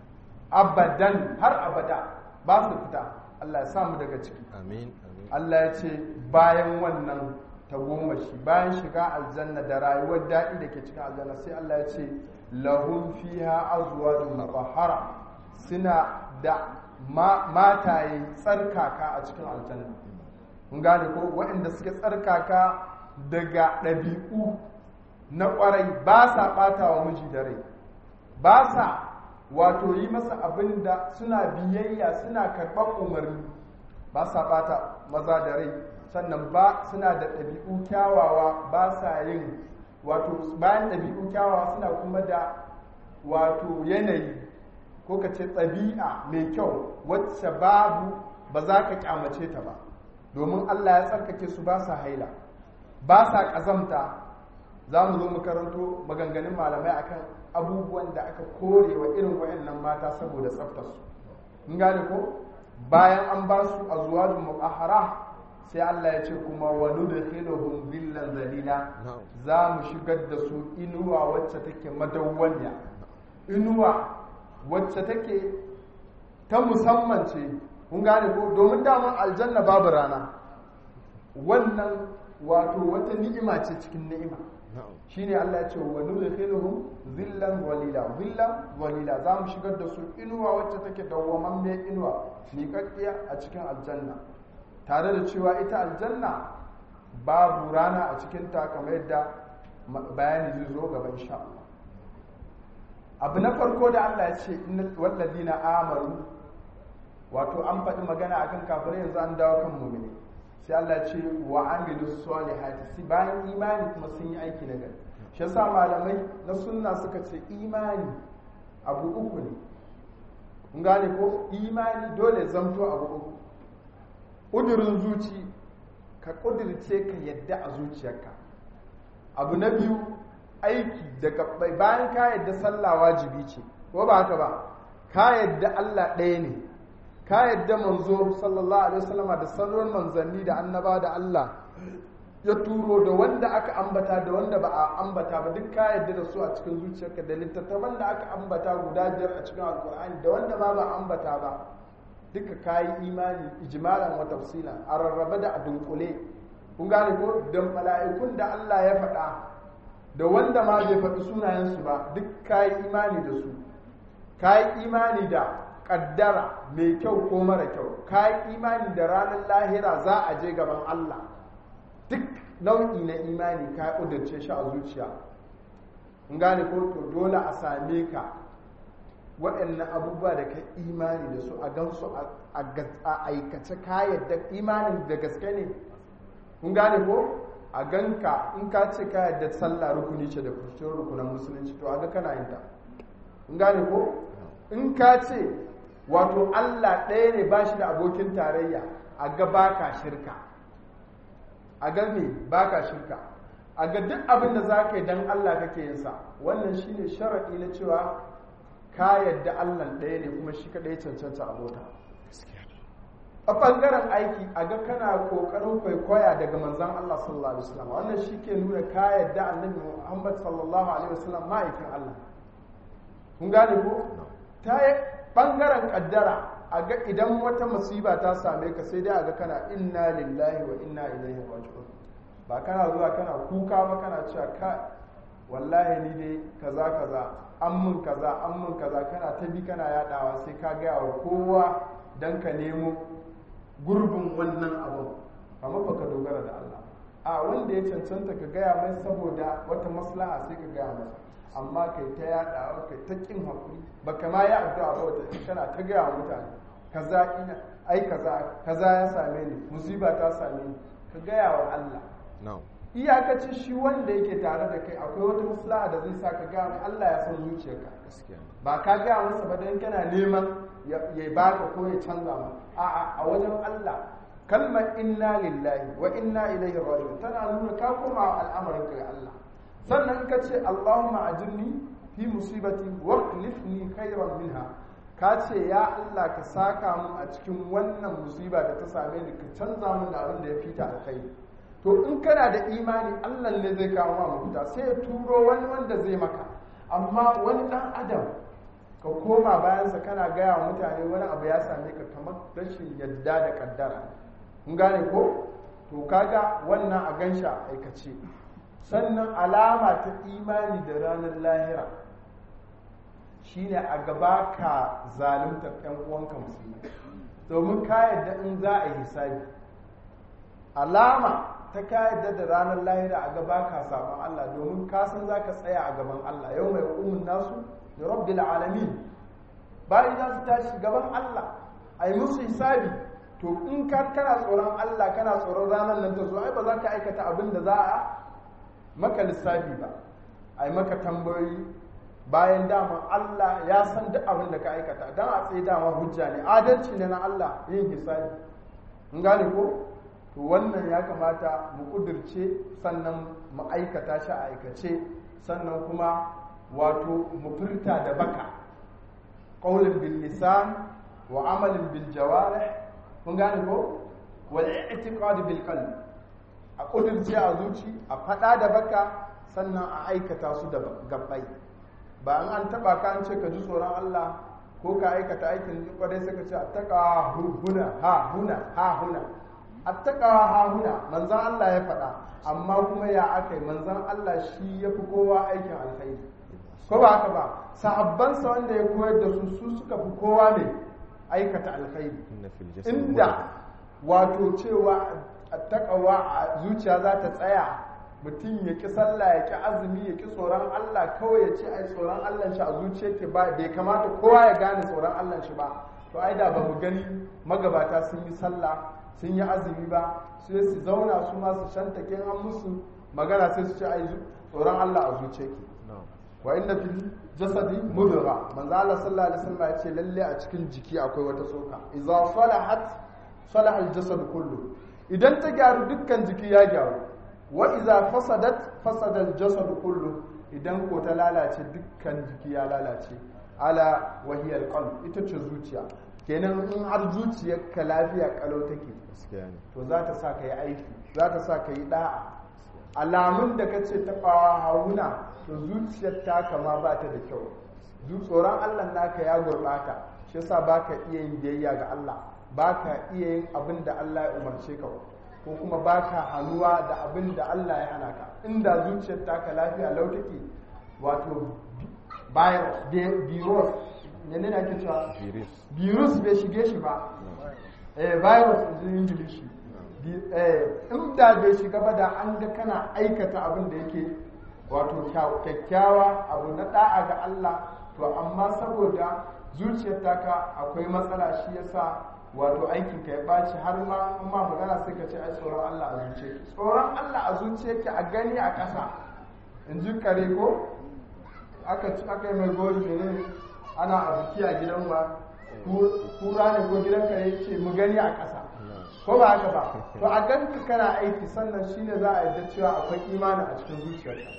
abadan har abada ba su fita Allah ya samu daga ciki amin amin Allah ya ce bayan wannan tagomashi bayan shiga aljanna da rayuwar daɗi da ke cikin aljanna sai Allah ya ce lahum fiha azwajun mutahhara suna da ma- mataye tsarkaka a cikin aljanna mun gane ko waɗanda suke tsarkaka daga ɗabi'u na ƙwarai ba sa ɓata wa miji da rai ba sa wato yi masa abin da suna biyayya suna karɓar umarni ba sa ɓata maza da rai sannan ba suna da ɗabi'u kyawawa ba sa yin wato bayan ɗabi'u kyawawa suna kuma da wato yanayi ko ka ce ɗabi'a mai kyau wacce babu ba za ka kyamace ta ba domin allah ya tsarkake su ba sa haila ba sa ƙazamta za mu zo mu karanto maganganun malamai akan abubuwan da aka kore wa irin wayannan mata saboda tsaftarsu in gane ko bayan an ba su azwajun mutahhara sai Allah ya ce kuma wa nudkhiluhum dhillan zalila na'am za mu shigar da su inuwa wacce take madawwamiya inuwa wacce take ta musamman ce kun gane ko domin daman aljanna babu rana wannan wato wata ni'ima ce cikin ni'ima na'am shine Allah ya ce wa nudkhiluhum dhillan walila dhillan walila za mu shigar da su inuwa wacce take dawwamammiyar inuwa miƙaƙƙiya a cikin aljanna tare da cewa ita aljanna babu rana a cikin ta kamar yadda ma- bayani zai zo gaba insha Allah abu na farko da Allah ya ce innal walladina amanu wato an faɗi magana akan kafirai yanzu an dawo kan mu'mini sai Allah ya ce wa amilu salihati si bayan imani kuma sun yi aiki na gari shi yasa malamai na sunna suka ce imani abu uku ne kun gane ko imani dole zamto abu uku ƙudurin zuci ka ƙudirce ka yadda a zuciyarka abu na biyu aiki da gabbai bayan ka yadda sallah wajibi ce ko ba haka ba ka yadda Allah ɗaya ne ka yadda manzo sallallahu alaihi wasallama da sauran manzanni da annaba da Allah ya turo da wanda aka ambata da wanda ba a ambata ba duk ka yadda da su a cikin zuciyarka da littattafan da aka ambata guda biyar a cikin alkur'ani da wanda ma ba ambata ba duka kayi imani ijmalan wa tafsilan a rarrabe da a dunkule kun gane ko da mala'ikun da Allah ya faɗa da wanda ma bai faɗi sunayensu ba duk kayi imani da su kayi imani da kaddara mai kyau ko mara kyau kayi imani da ranar lahira za a je gaban Allah duk nau'i na imani ka ƙudurce shi a zuciya kun gane ko to dole a same ka waɗannan abubuwa da ka imani da su a gansu a aikace ka yadda imanin da gaske ne kun gane ko a ganka in ka ce ka yadda sallah rukuni ce da kusur rukunan musulunci to a ga kana yin ta kun gane ko in ka ce wato Allah ɗaya ne ba shi da abokin tarayya a ga baka shirka a ga me baka shirka a ga duk abin da za ka yi don Allah kake yin sa wannan shine sharaɗi na cewa ka yadda Allah ɗaya ne kuma shi kaɗai cancanta a mota a ɓangaren aiki a ga kana ƙoƙarin kwaikwaya daga manzan Allah sallallahu alaihi wasallam wannan shi ke nuna ka yadda annabi Muhammad sallallahu alaihi wasallam ma'aikin Allah kun gane ko ta yi ɓangaren ƙaddara a ga idan wata musiba ta same ka sai dai a ga kana inna lillahi wa inna ilaihi raji'un ba kana zuwa kana kuka ba kana cewa ka wallahi ni dai kaza kaza an mun kaza an mun kaza kana ta bi kana yadawa sai ka gaya wa kowa dan ka nemo gurbin wannan abu amma fa ka dogara da Allah a wanda ya cancanta ka gaya mai saboda wata maslaha sai ka gaya masa amma kai ta yadawa kai ta kin hakuri baka ma ya addu'a ba wata kana ta gaya wa mutane kaza ina ai kaza kaza ya same ni musiba ta same ni ka gaya wa Allah na'am iyakacin shi wanda yake tare da kai akwai wata maslaha da zai sa ka gaya mai Allah ya san zuciyarka gaskiya ne ba ka gaya masa ba dan kana neman ya baka ko ya canza ma a'a a wajen Allah kalmar inna lillahi wa inna ilaihi raji'un tana nuna ka koma al'amarin ka ga Allah sannan ka ce Allahumma ajirni fi musibati wa khlifni khairan minha ka ce ya Allah ka saka mun a cikin wannan musiba da ta same ni ka canza mun da abin da ya fita alkhairi to in kana da imani Allah ne zai kawo ma mafita sai ya turo wani wanda zai maka amma wani dan adam ka koma bayansa kana gaya wa mutane wani abu ya same ka kamar rashin yadda da kaddara kun gane ko to kaga wannan a gansha aikace sannan alama ta imani da ranar lahira shine a gaba ka zaluntar ɗan uwanka musulmi domin ka yadda in za a yi hisabi alama ta ka yadda da ranar lahira a gaba ka sabon Allah domin ka san za ka tsaya a gaban Allah yau mai umun nasu da rabbil alamin bayan za su tashi gaban Allah a yi musu hisabi to in ka kana tsoron Allah kana tsoron ranar nan ta zo ai ba za ka aikata abin da za a maka lissafi ba a yi maka tambayoyi bayan dama Allah ya san duk abin da ka aikata don a tsaye dama hujja ne adalci ne na Allah yin hisabi in gane ko to wannan ya kamata mu kudirce sannan mu aikata shi a aikace sannan kuma wato mu furta da baka qaulun bil lisan wa amalin bil jawarih kun gane ko wal i'tiqad bil qalb a kudirce a zuci a fada da baka sannan a aikata su da gabbai ba an an taba ka an ce ka ji tsoron Allah ko ka aikata aikin kwarai sai ka ce attaka huna ha huna ha huna attaqawa hahuna manzan Allah ya faɗa amma kuma ya aka yi manzan Allah shi ya fi kowa aikin alkhairi ko ba haka ba sahabbansa wanda ya koyar da su su suka fi kowa ne aikata alkhairi inda wato cewa attaqawa a zuciya za ta tsaya mutum ya ki sallah ya ki azumi ya ki tsoron Allah kawai ya ce ai tsoron Allah shi a zuciya ke ba bai kamata kowa ya gane tsoron Allah shi ba to ai da ba mu gani magabata sun yi sallah sun yi azumi ba sai su zauna su ma su shanta an musu magana sai su ce ai tsoron Allah a zuce ki wa inna fil jasadi mudgha manzo Allah sallallahu alaihi wasallam ya ce lalle a cikin jiki akwai wata tsoka idza salahat salaha al-jasad kullu idan ta gyaru dukkan jiki ya gyaru wa idza fasadat fasada al-jasad kullu idan ko ta lalace dukkan jiki ya lalace ala wahiyar qalb ita ce zuciya kenan in har zuciyarka lafiya kalau take gaskiya ne to za ta sa ka yi aiki za ta sa ka yi da'a alamun da ka ce taɓawa hauna to zuciyar ta kama ba ta da kyau zu tsoron allah naka ya gurɓata shi yasa ba ka iya yin biyayya ga allah ba ka iya yin abin da allah ya umarce ka ko kuma ba ka hannuwa da abin da allah ya hana ka inda zuciyar taka lafiya lau take wato virus virus ne ake cewa virus virus bai shige shi ba eh virus in ingilishi in da bai shiga ba da an ga kana aikata abin da yake wato kyakkyawa abu na da'a ga Allah to amma saboda zuciyar taka akwai matsala shi yasa wato aikin ka ya baci har ma in ma magana sai ka ce ai tsoron Allah a zuciyarki tsoron Allah a zuciyarki a gani a ƙasa in ji kare ko aka ci aka yi mai gori ne ana a biki a gidan ba kura ne ko gidan kare ce mu gani a ƙasa ko ba haka ba to a ganka kana aiki sannan shine za a yadda cewa akwai imani a cikin zuciyarka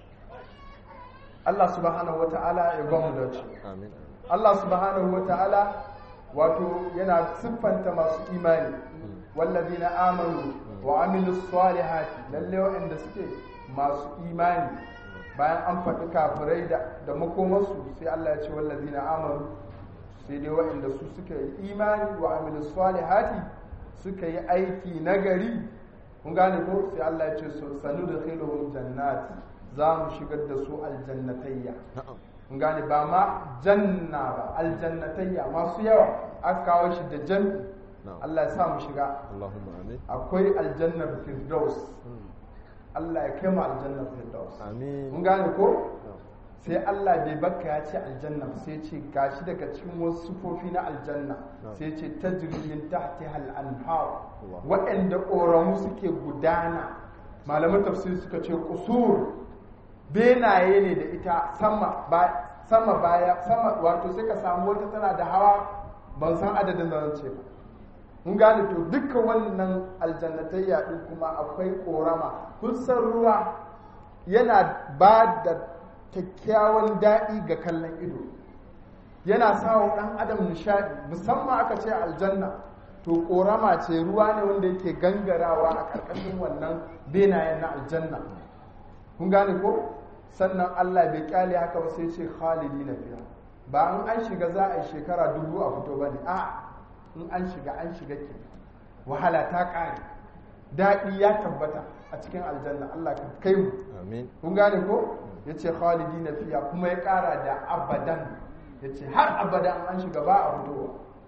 Allah subhanahu wata'ala ya ba mu dace amin Allah subhanahu wata'ala wato yana siffanta masu imani wallazina amanu wa amilus salihati lalle waɗanda suke masu imani bayan an faɗi kafirai da da makomarsu sai Allah ya ce wallazina amanu sai dai waɗanda su suka yi imani wa amilus salihati suka yi aiki nagari kun gane ko sai Allah ya ce sanu da khiluhum jannati za mu shigar da su aljannatayya na'am kun gane ba ma janna ba aljannatayya masu yawa aka kawo shi da jan na'am Allah ya sa mu shiga Allahumma amin akwai aljannar firdaus Allah ya kai mu aljannar firdaus mun amin gane ko sai Allah bai baka ya ce aljanna ba, sai ce gashi daga cikin wasu sufofi na aljanna Na'am. sai ce tajri min tahtiha al-anhar Allah. waɗanda ƙoramu suke gudana malaman tafsir suka ce kusur benaye ne da ita sama ba sama baya sama wato sai ka samu wata tana da hawa ban san adadin da zan ce ba mun gane to duka wannan aljannatayya din kuma akwai korama kun san ruwa yana ba da kyakkyawan daɗi ga kallon ido yana sawa ɗan adam nishaɗi musamman aka ce aljanna to korama ce ruwa ne wanda yake gangarawa a ƙarƙashin wannan benayen na aljanna kun gane ko sannan Allah bai kyale haka ba sai ce khalidi na fiya ba an an shiga za a yi shekara dubu a fito ba ne a in an shiga an shiga ke wahala ta ƙare daɗi ya tabbata a cikin aljanna Allah ka kai mu amin kun gane ko ya ce khalidi na fiya kuma ya ƙara da abadan ya ce har abadan an shiga ba a fitowa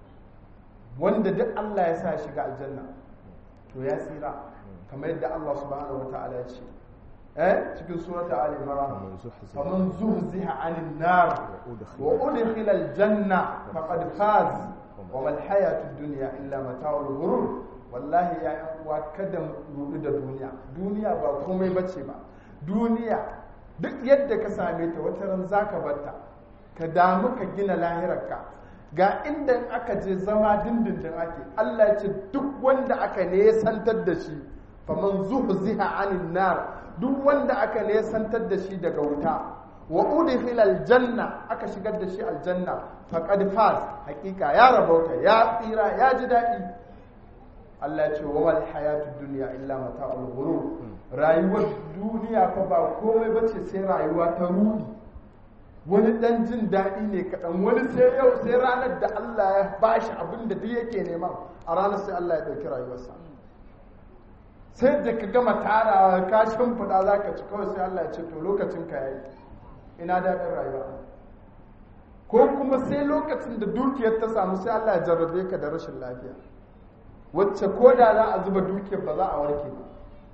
wanda duk Allah ya sa shiga aljanna to ya tsira kamar yadda Allah subhanahu wa ta'ala ya ce eh cikin surata ali imran faman zuhziha faman zuhziha 'anil nar wa udkhila aljanna faqad faz wa mal hayatud dunya illa mata'ul ghurur wallahi ya yan uwa kada mu rudu da duniya duniya ba komai bace ba duniya duk yadda ka same ta wata ran zaka barta ka damu ka gina lahirarka ga inda aka je zama dindindin ake Allah ya ce duk wanda aka nesantar da shi faman zuhziha 'anil nar duk wanda aka nesantar da shi daga wuta wa udkhila aljanna aka shigar da shi aljanna faqad faz hakika ya rabauta ya tsira ya ji dadi Allah ya ce wa wal hayatud dunya illa mata'ul ghurur rayuwar duniya fa ba komai bace sai rayuwa ta rudi wani dan jin daɗi ne kaɗan wani sai yau sai ranar da Allah ya bashi abin da duk yake nema a ranar sai Allah ya ɗauki rayuwarsa sai da ka gama tarawa ka shimfiɗa za ka ci kawai sai Allah ya ce to lokacin ka yayi ina daɗin rayuwa ko kuma sai lokacin da dukiyar ta samu sai Allah ya jarrabe ka da rashin lafiya wacce ko da za a zuba dukiyar ba za a warke ba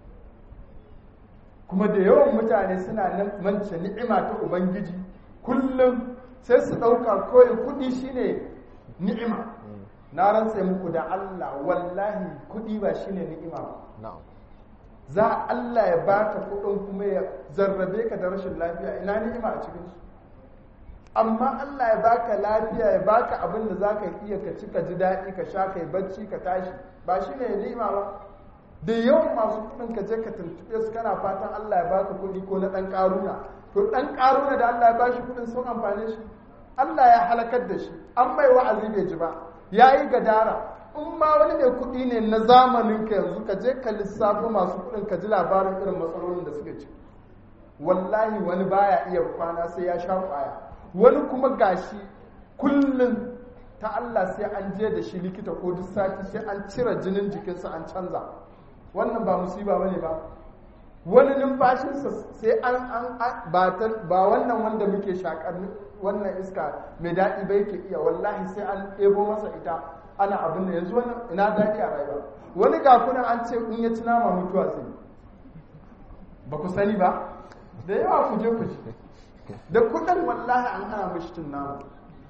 kuma da yawan mutane suna nan mance ni'ima ta ubangiji kullum sai su ɗauka kawai kuɗi shine ni'ima na rantse muku da Allah wallahi kuɗi ba shine ni'ima ba na'am za Allah ya baka kuɗin kuma ya zarrabe ka da rashin lafiya ina ni'ima a cikin su amma Allah ya baka lafiya ya baka abin da zaka iya ka ci ka ji daɗi ka sha kai bacci ka tashi ba shi ne ni'ima ba da yawan masu kuɗin ka je ka tuntuɓe su kana fatan Allah ya baka kuɗi ko na ɗan ƙaruna to ɗan ƙaruna da Allah ya bashi kuɗin sun amfane shi Allah ya halakar da shi an mai wa'azi bai ji ba ya yi gadara in ma wani mai kuɗi ne na zamanin ka yanzu ka je ka lissafo masu kuɗin ka ji labarin irin matsalolin da suke ci wallahi wani baya iya kwana sai ya sha kwaya wani kuma gashi kullum ta Allah sai an je da shi likita ko duk sati sai an cire jinin jikinsa an canza wannan ba musiba bane ba wani numfashinsa sai an an ba ba wannan wanda muke shakar wannan iska mai daɗi ba yake iya wallahi sai an ɗebo masa ita ana abin da yanzu wani ina daɗi a rayuwa wani ga kuna an ce in ya ci nama mutuwa sai ba ku sani ba da yawa ku je ku ci da kuɗin wallahi an hana mishi cin nama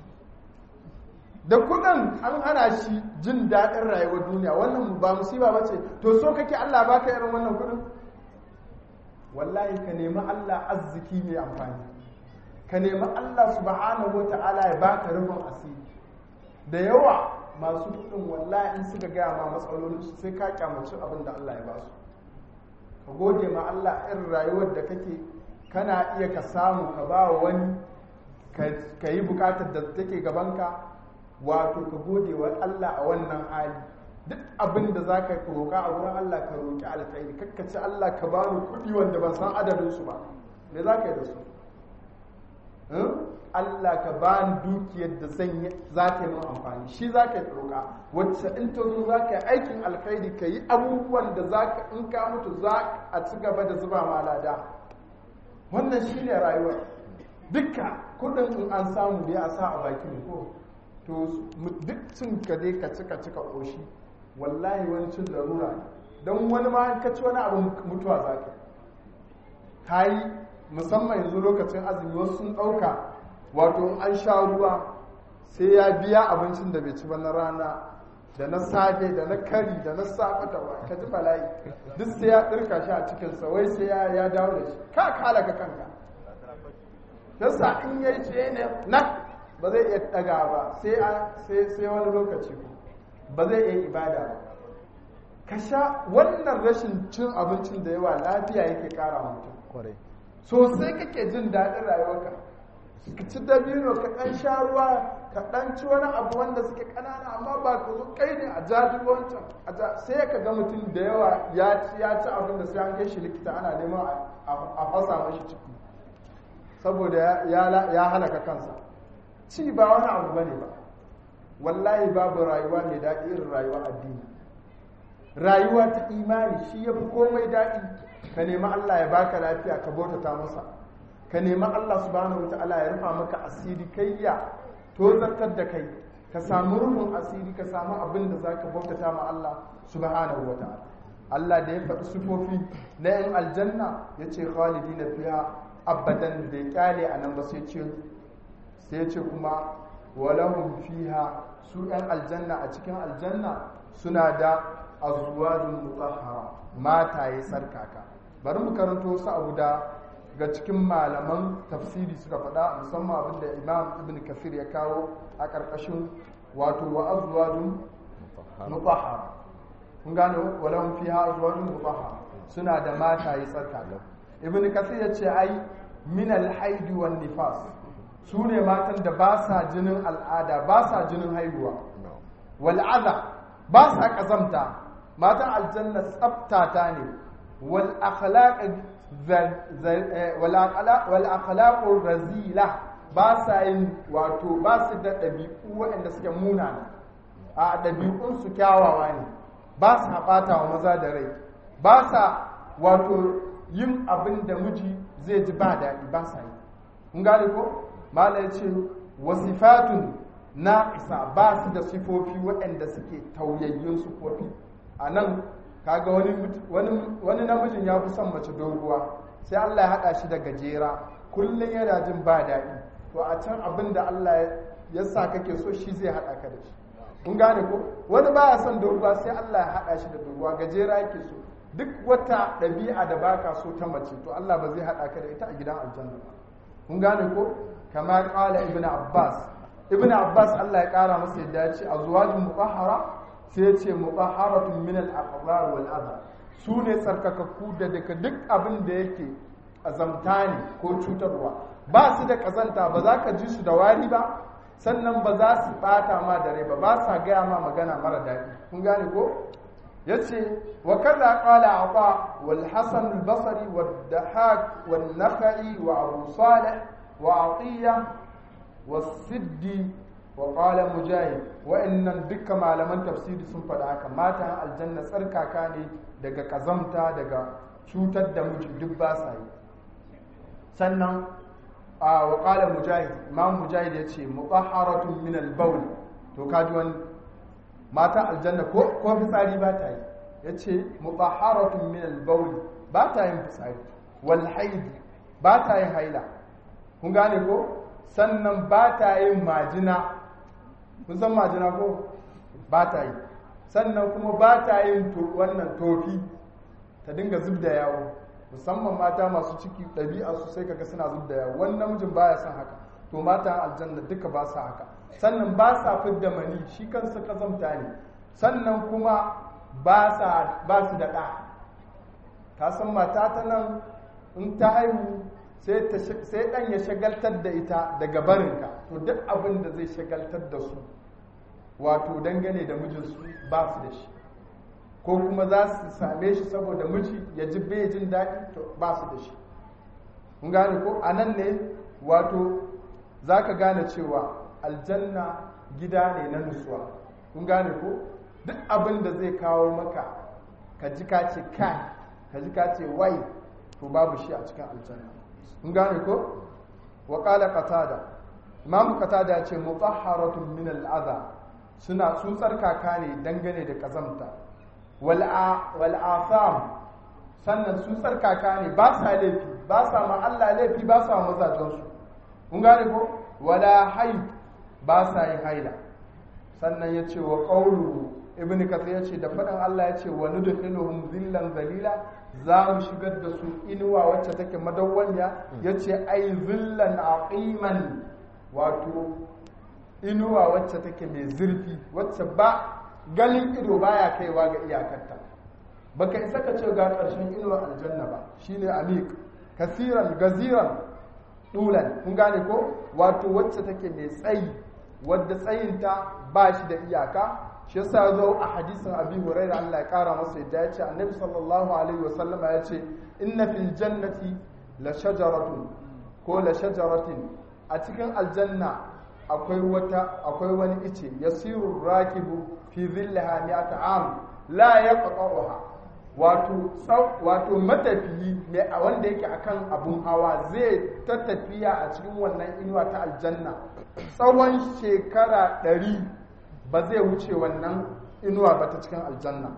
da kuɗin an hana shi jin daɗin rayuwar duniya wannan ba musiba ba ce to so kake Allah baka irin wannan kuɗin wallahi ka nemi Allah arziki mai amfani ka nemi Allah subhanahu wa ta'ala ya baka rufin asiri da yawa masu kuɗin wallahi in suka gaya ma matsalolin su sai ka kyamaci abin da Allah ya ba su ka gode ma Allah irin rayuwar da kake kana iya ka samu ka ba wa wani ka yi bukatar da take gabanka wato ka gode wa Allah a wannan hali duk abin da za ka roƙa a wurin Allah ka roƙi alkhairi kakkace Allah ka bani kuɗi wanda ban san adadin su ba me za ka yi da su Allah ka bani dukiyar da zan yi za ta yi min amfani shi za ka yi roƙa wacce in ta zo za ka yi aikin alkhairi ka yi abubuwan da za ka in ka mutu za a ci gaba da zuba ma lada wannan shi ne rayuwar dukka kuɗin in an samu da ya sa a bakin ko to duk cin ka dai ka cika cika ƙoshi wallahi wani cin larura ne don wani ma ka ci wani abu mutuwa za ka ka yi musamman yanzu lokacin azumi wasu sun ɗauka wato in an sha ruwa sai ya biya abincin da bai ci ba na rana da na safe da na kari da na safe da ba ka ji bala'i duk sai ya ɗirka shi a cikinsa wai sai ya dawo da shi ka kala ka kanka yasa in yayi ce ne na ba zai iya daga ba sai wani lokaci ba zai iya ibada ba ka sha wannan rashin cin abincin da yawa lafiya yake kara mutum sosai kake jin daɗin rayuwarka ka ci dabino ka ɗan sha ruwa ka ɗan ci wani abu wanda suke ƙanana amma ba ka zo kai ne a jaji wancan sai ka ga mutum da yawa ya ci ya ci abin da sai an kai shi likita ana neman a fasa mashi ciki saboda ya halaka kansa ci ba wani abu bane ba wallahi babu rayuwa mai daɗi irin rayuwa addini rayuwa ta imani shi ya fi komai daɗi ka nemi Allah ya baka lafiya ka bautata masa ka nemi Allah subhanahu wataala ya rufa maka asiri kai ya tozartar da kai ka samu rufin asiri ka samu abin da zaka bautata ma Allah subhanahu wataala Allah da ya faɗi sufofi na yan aljanna ya ce khalidina fiha abadan da ya kyale a nan ba sai ce sai ce kuma walahum fiha su yan aljanna a cikin aljanna suna da azwajun mutahhara mataye tsarkaka bari mu karanto su abu da ga cikin malaman tafsiri suka faɗa musamman abin da imam ibn kafir ya kawo a ƙarƙashin wato wa azwajun mutahhara kun gane walahum fiha azwajun mutahhara suna da mataye tsarkaka ibn kafir ya ce ai min al-haidi wan nifas su ne matan da ba sa jinin al'ada ba sa jinin haihuwa wal'aza ba sa ƙazamta matan aljanna tsabtata ne wal'akhlaƙun razila ba sa yin wato ba su da ɗabi'u waɗanda suke munana a ɗabi'unsu kyawawa ne ba sa ɓata wa maza da rai ba sa wato yin abin da miji zai ji ba daɗi ba sa yi kun gane ko mala ya ce wasifatun na isa ba su da sifofi waɗanda suke tauyayyun sifofi a nan kaga wani namijin ya fi son mace doguwa sai Allah ya haɗa shi da gajera kullum yana jin ba daɗi to a can abin da Allah ya sa kake so shi zai haɗa ka da shi kun gane ko wani baya son doguwa sai Allah ya haɗa shi da doguwa gajera yake so duk wata ɗabi'a da baka so ta mace to Allah ba zai haɗa ka da ita a gidan aljanna ba kun gane ko kama ƙala ibn abbas ibn abbas Allah ya ƙara masa yadda ya ce azwajun mutahhara sai ya ce mutahharatun min al-aqdar wal adha su ne tsarkakakku da daga duk abin da yake azamta ne ko cutarwa ba su da kazanta ba za ka ji su da wari ba sannan ba za su bata ma da rai ba ba sa gaya ma magana mara daɗi kun gane ko ya ce wa kaza qala ata wal hasan al basri wal dahak wal nakhai wa abu salih wa atiya wa siddi wa qala mujahid wa'annan dukkan malaman tafsiri sun faɗa haka matan aljanna tsarkaka ne daga kazamta daga cutar da miji duk ba sa yi sannan a wa qala mujahid imam mujahid ya ce mutahharatun min al-bawl to kaji wani matan aljanna ko ko fitsari ba ta yi ya ce mutahharatun min al-bawl ba ta yin fitsari wal haid ba ta yin haila kun gane ko sannan ba ta yin majina kun san majina ko ba ta yi sannan kuma ba ta yin wannan tofi ta dinga zub da yawo musamman mata masu ciki ɗabi'a su sai kaga suna zub da yawo wani namijin baya son haka to mata aljanna duka ba sa haka sannan ba sa fidda mani shi kansa kazamta ne sannan kuma ba su da ɗa ta san mata ta nan in ta haihu sai ɗan ya shagaltar da ita daga barinka to duk abin da zai shagaltar da su wato dangane da mijinsu ba su da shi ko kuma za su same shi saboda miji ya ji bai jin daɗi to ba su da shi kun gane ko a nan ne wato za ka gane cewa aljanna gida ne na nutsuwa kun gane ko duk abin da zai kawo maka ka ji ka ce kai ka ji ka ce wai to babu shi a cikin aljanna kun gane ko wa qala qatada imam qatada ya ce mutahharatun min al-adha suna sun tsarkaka ne dangane da kazamta wal wal afam sannan sun tsarkaka ne ba sa laifi ba sa ma Allah laifi ba sa mazajen su kun gane ko wala haid ba sa yin haila sannan ya ce wa qawluhu ibn kathir ya ce da faɗin Allah ya ce wa nudkhiluhum zillan zalila za mu shigar da su inuwa wacce take madawwanya ya ce ai zillan aqiman wato inuwa wacce take mai zurfi wacce ba galin ido baya kaiwa ga iyakarta baka isa ka ce ga ƙarshen inuwa aljanna ba shine amik kasiran gaziran dulan kun gane ko wato wacce take mai tsayi wadda tsayinta ba shi da iyaka shi yasa zo a hadisin abi hurairah Allah ya kara masa yadda ya ce annabi sallallahu alaihi wasallama ya ce inna fil jannati la shajaratun ko la shajaratin a cikin aljanna akwai wata akwai wani ice yasiru rakibu fi zillaha mi'ata am la yaqta'uha wato wato matafiyi ne a wanda yake akan abun hawa zai ta tafiya a cikin wannan inuwa ta aljanna tsawon shekara ɗari ba zai wuce wannan inuwa ba ta cikin aljanna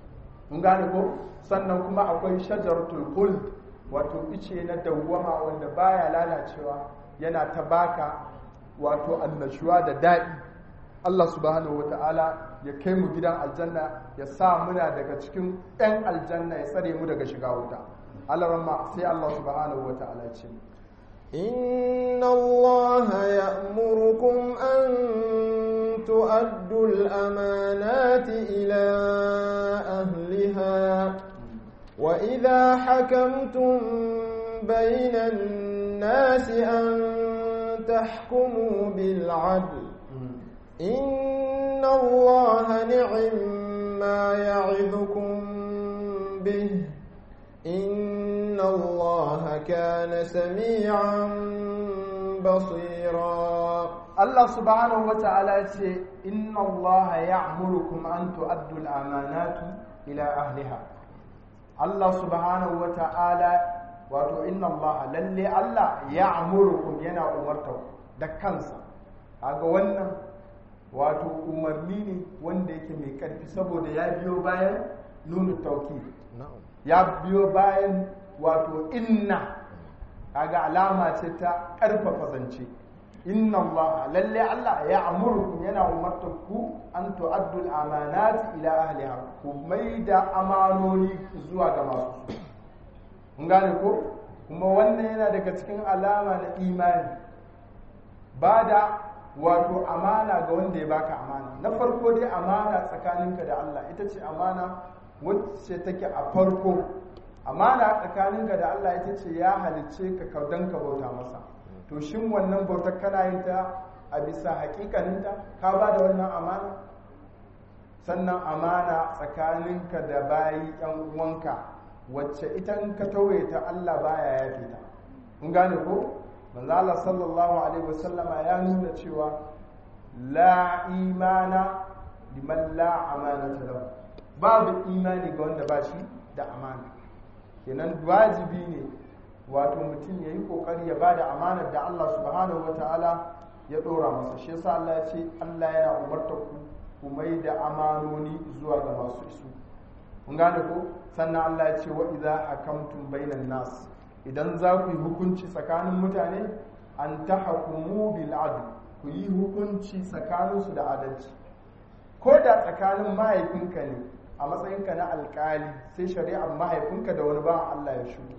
mun gane ko sannan kuma akwai shajaratul khuld wato ice na dawwama wanda baya lalacewa yana ta baka wato annashuwa da daɗi Allah subhanahu wata'ala ya kai mu gidan aljanna ya sa muna daga cikin 'yan aljanna ya tsare mu daga shiga wuta Allah sai Allah subhanahu wata'ala ya ce إن الله يأمركم أن تؤدوا الأمانات إلى أهلها وإذا حكمتم بين الناس أن تحكموا بالعدل إن الله نعم ما يعظكم به إن الله كان سميعا بصيرا الله سبحانه وتعالى إن الله يأمركم أن تؤدوا الأمانات إلى أهلها الله سبحانه وتعالى wato inna Allah lalle Allah ya amurukum yana umarta da kansa kaga wannan wato umarni ne wanda yake mai karfi saboda ya biyo bayan nunu tauki ya biyo bayan wato inna kaga alama ce ta karfafa zance inna Allah lalle Allah ya amurkum yana umartar ku an tu'addu al-amanat ila ahliha ku mai da amanoni zuwa ga masu su kun gane ko kuma wannan yana daga cikin alama na imani ba da wato amana ga wanda ya baka amana na farko dai amana tsakaninka da Allah ita ce amana wacce take a farko amana tsakaninka da Allah ita ce ya halicce ka kaudan ka bauta masa to shin wannan bautar kana yin ta a bisa hakikaninta ka ba da wannan amana sannan amana tsakaninka da bayi yan uwanka wacce ita in ka tauye ta Allah baya yafe ta kun gane ko manzo Allah sallallahu alaihi wasallama ya nuna cewa la imana liman la amanata lahu babu imani ga wanda ba shi da amana kenan wajibi ne wato mutum ya yi kokari ya bada amanar da Allah subhanahu wataala ya dora masa shi yasa Allah ya ce Allah yana umarta ku ku mai da amanoni zuwa ga masu isu kun gane ko sannan Allah ya ce wa idza hakamtum bainan nas idan za ku yi hukunci tsakanin mutane an tahkumu bil adl ku yi hukunci tsakaninsu da adalci ko da tsakanin mahaifinka ne a matsayinka na alkali sai shari'ar mahaifinka da wani bawan Allah ya shugo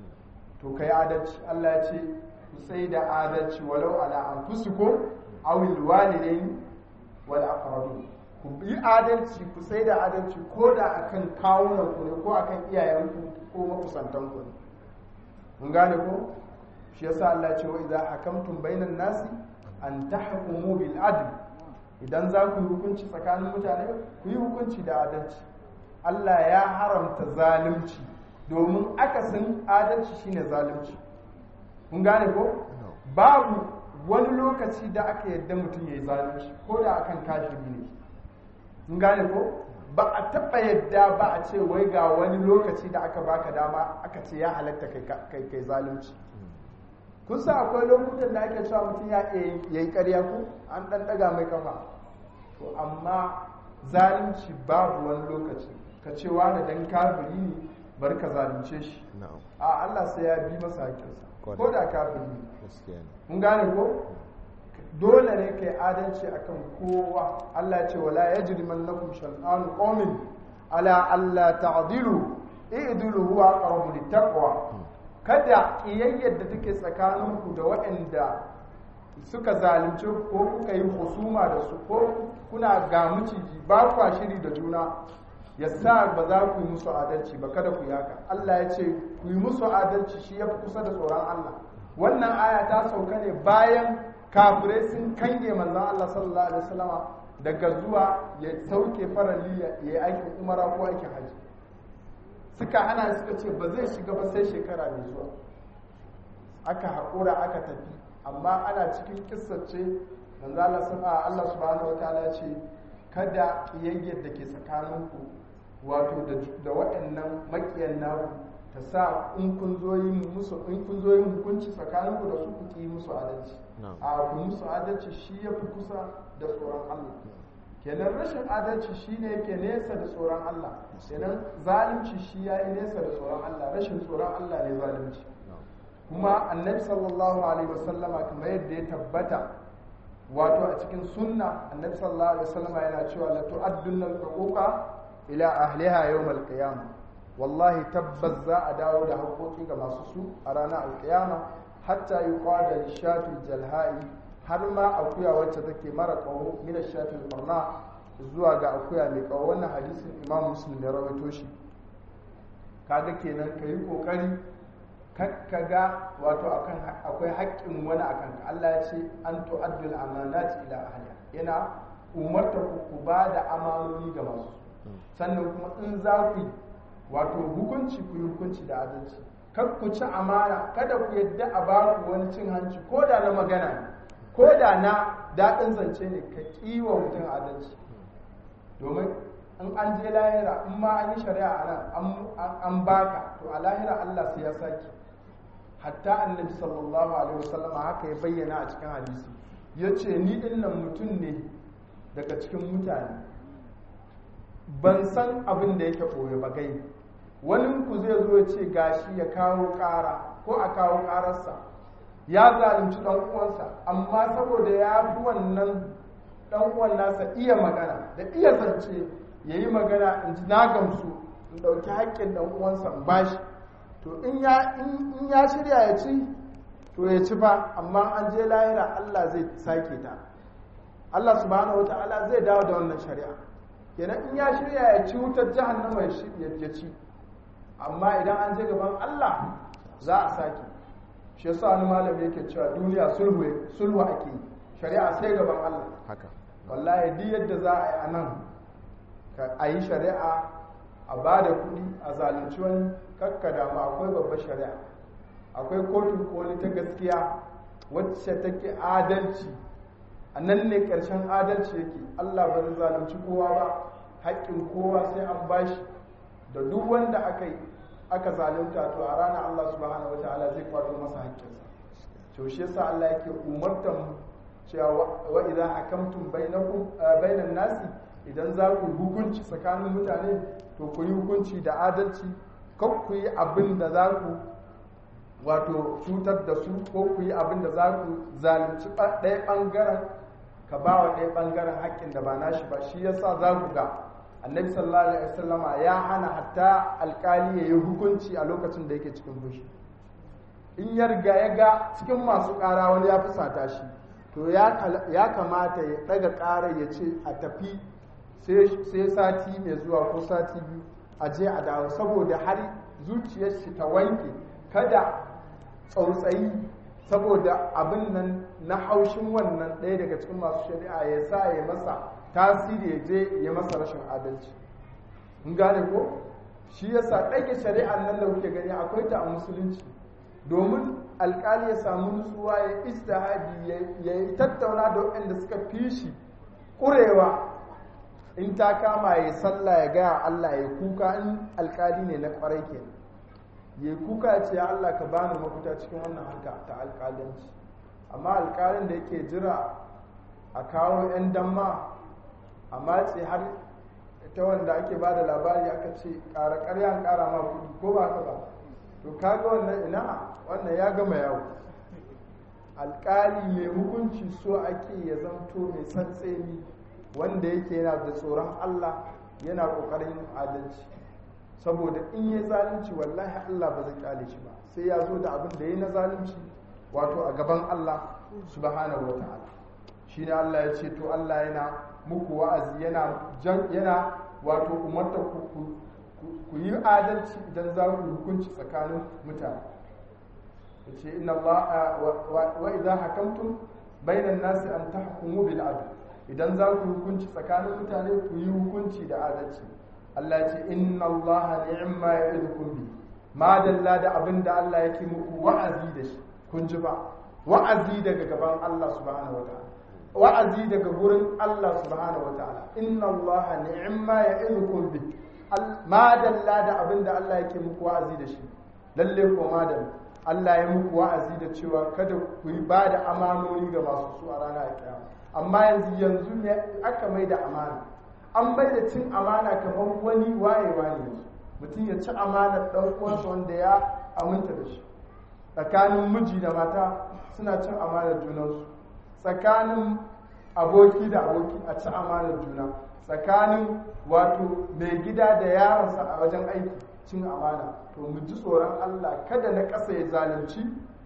to kai adalci Allah ya ce ku sai da adalci walau ala anfusikum aw al walidain wal aqrabin ku yi adalci ku sai da adalci ko da akan kawunan ku ne ko akan iyayenku ko makusantan ku ne mun gane ko shi yasa Allah ya ce wa idza hakamtum bainan nasi an tahkumu bil adl idan za ku yi hukunci tsakanin mutane ku yi hukunci da adalci Allah ya haramta zalunci domin akasin adalci shine zalunci kun gane ko babu wani lokaci da aka yadda mutum ya yi zalunci ko da akan kafiri ne kun gane ko ba a taɓa yadda ba a ce wai ga wani lokaci da aka baka dama aka ce ya halatta kai kai zalunci kun sa akwai lokutan da ake cewa mutum ya yi ƙarya ko an ɗan ɗaga mai kafa to amma zalunci babu wani lokaci ka ce wani dan kafiri ne bar ka zalunce shi a Allah sai ya bi masa haƙƙinsa ko da kafiri ne mun gane ko dole ne kai adalci akan kowa Allah ce wala yajrimannakum shan'anu qaumin ala alla ta'dilu i'dilu huwa aqrabu littaqwa kada ƙiyayyar da take tsakaninku da waɗanda suka zalunce ko kuka yi husuma da su ko kuna ga miciji ba kwa shiri da juna ya sa ba za ku yi musu adalci ba kada ku yaka Allah ya ce ku yi musu adalci shi ya fi kusa da tsoron Allah wannan aya ta sauka ne bayan kafirai sun kange manzon Allah sallallahu alaihi wasallama daga zuwa ya sauke farali ya yi aikin umara ko aikin hajji suka hana suka ce ba zai shiga ba sai shekara mai zuwa aka haƙura aka tafi amma ana cikin kissace manzo Allah sana Allah subhanahu wataala ya ce kada kiyayyar da ke tsakaninku wato da waɗannan makiyan naku ta sa in kun zo yin musu in kun zo yin hukunci tsakaninku da su ku ki musu adalci a ku musu adalci shi ya fi kusa da tsoron Allah kenan rashin adalci shine yake nesa da tsoron Allah kenan zalunci shi yayi nesa da tsoron Allah rashin tsoron Allah ne zalunci kuma annabi sallallahu alaihi wasallama kamar yadda ya tabbata wato a cikin sunna annabi sallallahu alaihi wasallama yana cewa la tu'addunna al-huquqa ila ahliha yawm al-qiyamah wallahi tabbas za a dawo da haƙoƙi ga masu su a ranar alƙiyama hatta yuqada lishatu jalha'i har ma akuya wacce take mara kawo mina shafin barna zuwa ga akuya mai kawo wannan hadisin imam muslim ya rawaito shi kaga kenan ka yi kokari ka ga wato akwai haƙƙin wani akan ka Allah ya ce an tu'addul amanati ila ahliha yana umarta ku ku ba da amanoni ga masu sannan kuma in za ku wato hukunci ku yi hukunci da adalci kar ku ci amana kada ku yadda a ba ku wani cin hanci ko da na magana ne ko da na daɗin zance ne ka kiwa mutum adalci domin in an je lahira in ma an yi shari'a a nan an baka to a lahira Allah sai ya saki hatta annabi sallallahu alaihi wasallam haka ya bayyana a cikin hadisi ya ce ni dinnan mutum ne daga cikin mutane ban san abin da yake ɓoye ba gai wani ku zai zo ya ce gashi ya kawo ƙara ko a kawo ƙararsa ya zalunci dan uwansa amma saboda ya fi wannan dan uwan nasa iya magana da iya zance yayi magana in ji na gamsu in dauki haƙƙin dan uwansa in bashi to in ya in ya shirya ya ci to ya ci ba amma an je lahira Allah zai sake ta Allah subhanahu wataala zai dawo da wannan shari'a kenan in ya shirya ya ci wutar jahannama ya ci amma idan an je gaban Allah za a sake shi yasa wani malami yake cewa duniya sulhu sulhu ake yi shari'a sai gaban Allah haka wallahi duk yadda za a yi a nan a yi shari'a a ba da kuɗi a zalunci wani kakka damu akwai babbar shari'a akwai kotun koli ta gaskiya wacce take adalci a nan ne ƙarshen adalci yake Allah ba zai zalunci kowa ba haƙƙin kowa sai an bashi da duk wanda aka yi aka zalunta to a ranar Allah subhanahu wataala zai kwato masa haƙƙinsa to shi yasa Allah yake umartan mu cewa wa idza hakamtum bainakum bainan nasi idan za ku hukunci tsakanin mutane to ku yi hukunci da adalci kan ku yi abin da za ku wato cutar da su ko ku yi abin da za ku zalunci ɗaya ɓangaren ka ba wa ɗaya ɓangaren haƙƙin da ba nashi ba shi yasa za ku ga annabi sallallahu alaihi wasallama ya hana hatta alƙali ya yi hukunci a lokacin da yake cikin fushi in ya riga ya ga cikin masu ƙara wani ya fusata shi to ya kamata ya ɗaga ƙarar ya ce a tafi sai sati mai zuwa ko sati biyu a je a dawo saboda har zuciyar shi ta wanke kada tsautsayi saboda abin nan na haushin wannan ɗaya daga cikin masu shari'a ya sa ya masa tasiri ya je ya masa rashin adalci in gane ko shi yasa ɗage shari'ar nan da kuke gani akwai ta a musulunci domin alkali ya samu nutsuwa ya istihadi ya tattauna da waɗanda suka fi shi ƙurewa in ta kama ya sallah ya gaya Allah ya kuka in alkali ne na ƙwarai ke ya kuka ya ce ya Allah ka bani mafita cikin wannan harka ta alkalinci amma alkalin da yake jira a kawo 'yan damma a matse har ta wanda ake ba da labari aka ce ƙara ƙarya ƙara ma kuɗi ko ba ka ba to kaga wannan ina wannan ya gama yawo alƙali mai hukunci so ake ya zanto mai tsantseni wanda yake yana da tsoron Allah yana ƙoƙarin yin adalci saboda in yi zalunci wallahi Allah ba zai kyale shi ba sai ya zo da abin da ya na zalunci wato a gaban Allah subhanahu wa ta'ala shi ne Allah ya ce to Allah yana muku wa'azi yana yana wato umarta ku ku yi adalci idan za ku hukunci tsakanin mutane ya ce inna Allah wa idan hakamtum bainan nasi an tahkumu bil adl idan za ku hukunci tsakanin mutane ku yi hukunci da adalci Allah ya ce inna Allah ni'ma ya'idukum bi ma dalla da abin da Allah yake muku wa'azi da shi kun ji ba wa'azi daga gaban Allah subhanahu wa ta'ala wa'azi daga gurin Allah subhanahu wa ta'ala inna Allah ni'ma ya'idukum bi ma dalla da abin da Allah yake muku wa'azi da shi lalle ko madalla Allah ya muku wa'azi da cewa kada ku yi ba da amanoni ga masu su a ranar kiyama amma yanzu yanzu ne aka mai da amana an bai da cin amana kamar wani wayewa ne yanzu mutum ya ci amanar ɗan uwansa wanda ya aminta da shi tsakanin miji da mata suna cin amanar junansu tsakanin aboki da aboki a ci amanar juna tsakanin wato mai gida da yaronsa a wajen aiki cin amana to mu ji tsoron Allah kada na ƙasa ya zalunci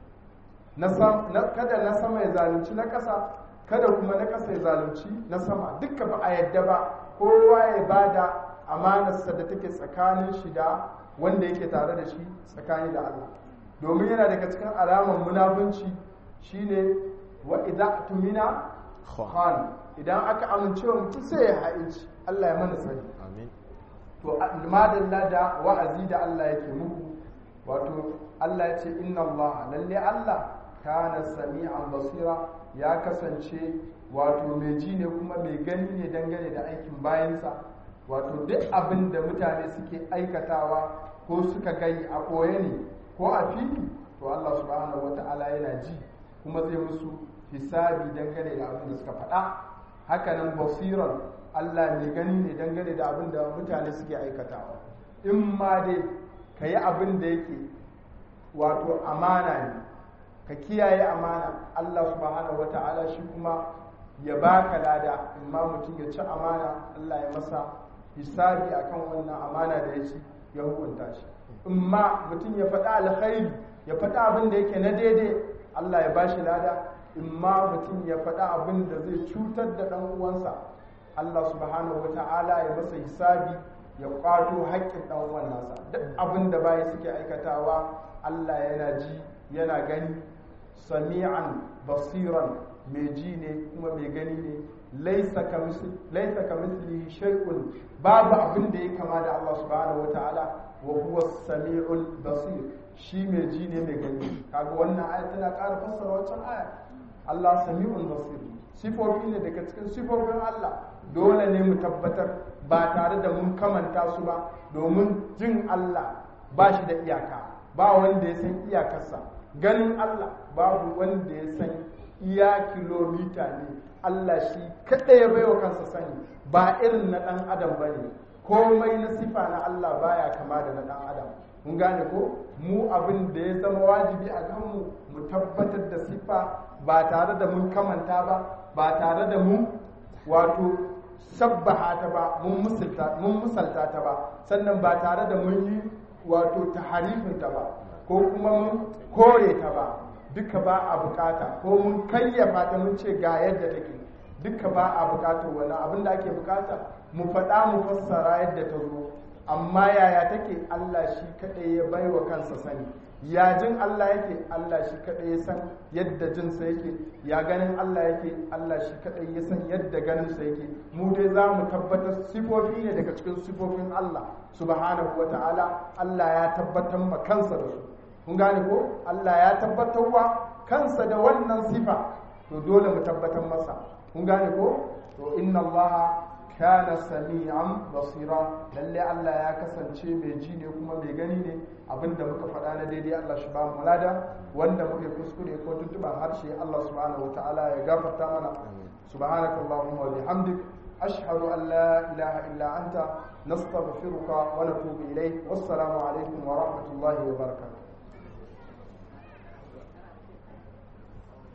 kada na sama ya zalunci na ƙasa kada kuma na ƙasa ya zalunci na sama dukka ba a yadda ba kowa ya ba da amanarsa da take tsakanin shi da wanda yake tare da shi tsakani da Allah domin yana daga cikin alamar munafunci shine wa idza tumina khan idan aka amince wa mutum sai ya ha'inci Allah ya mana sani amin to madalla da wa'azi da Allah yake muku wato Allah ya ce inna Allah lalle Allah kana sami'an basira ya kasance wato mai ji ne kuma mai gani ne dangane da aikin bayansa wato duk abin da mutane suke aikatawa ko suka gai a ɓoye ne ko a fili to Allah subhanahu wata'ala yana ji kuma zai musu hisabi dangane da abin da suka faɗa hakanan basiran Allah mai gani ne dangane da abin da mutane suke aikatawa in ma dai ka yi abin da yake wato amana ne ka kiyaye amana Allah subhanahu wata'ala shi kuma ya baka lada imma mutum ya ci amana Allah ya masa hisabi akan wannan amana da ya ci ya hukunta shi imma mutum ya faɗa alkhairi ya faɗa abin da yake na daidai Allah ya bashi lada imma mutum ya faɗa abin da zai cutar da ɗan uwansa Allah subhanahu wata'ala ya masa hisabi ya kwato haƙƙin ɗan uwan nasa duk abin da bayi suke aikatawa Allah yana ji yana gani sami'an basiran mai ji ne kuma mai gani ne laisa ka mislihi shay'un babu abin da ya kama da Allah subhanahu wata'ala wa huwa sami'ul basir shi mai ji ne mai gani kaga wannan aya tana ƙara fassara wancan aya Allah sami'ul basir sifofi ne daga cikin sifofin Allah dole ne mu tabbatar ba tare da mun kamanta su ba domin jin Allah ba shi da iyaka ba wanda ya san iyakarsa ganin Allah babu wanda ya san iya kilomita ne Allah shi kaɗai ya baiwa kansa sani ba irin na ɗan adam ba ne komai na sifa na Allah baya kama da na ɗan adam mun gane ko mu abin da ya zama wajibi a kanmu mu tabbatar da sifa ba tare da mun kamanta ba ba tare da mun wato sabbaha ta ba mun musalta ta ba sannan ba tare da mun yi wato taharifinta ba ko kuma mun kore ta ba duka ba a bukata ko mun kayyafa ta mun ce ga yadda take duka ba a bukatar wani abin da ake bukata mu faɗa mu fassara yadda ta zo amma yaya take Allah shi kaɗai ya bai wa kansa sani ya jin Allah yake Allah shi kaɗai ya san yadda jinsa yake ya ganin Allah yake Allah shi kaɗai ya san yadda ganinsa yake mu dai za mu tabbatar sifofi ne daga cikin sifofin Allah subhanahu wa ta'ala Allah ya tabbatar ma kansa da su kun gane ko Allah ya tabbatar wa kansa da wannan sifa to dole mu tabbatar masa kun gane ko to inna Allah kana sami'an basira lalle Allah ya kasance mai ji ne kuma mai gani ne abinda muka faɗa na daidai Allah shi ba mu lada wanda muke kuskure ko tuntuban harshe Allah subhanahu wataala ya gafarta mana subhanakallahumma wa bihamdik ashhadu an la ilaha illa anta nastaghfiruka wa natubu ilayk wassalamu alaikum wa rahmatullahi wa barakatuh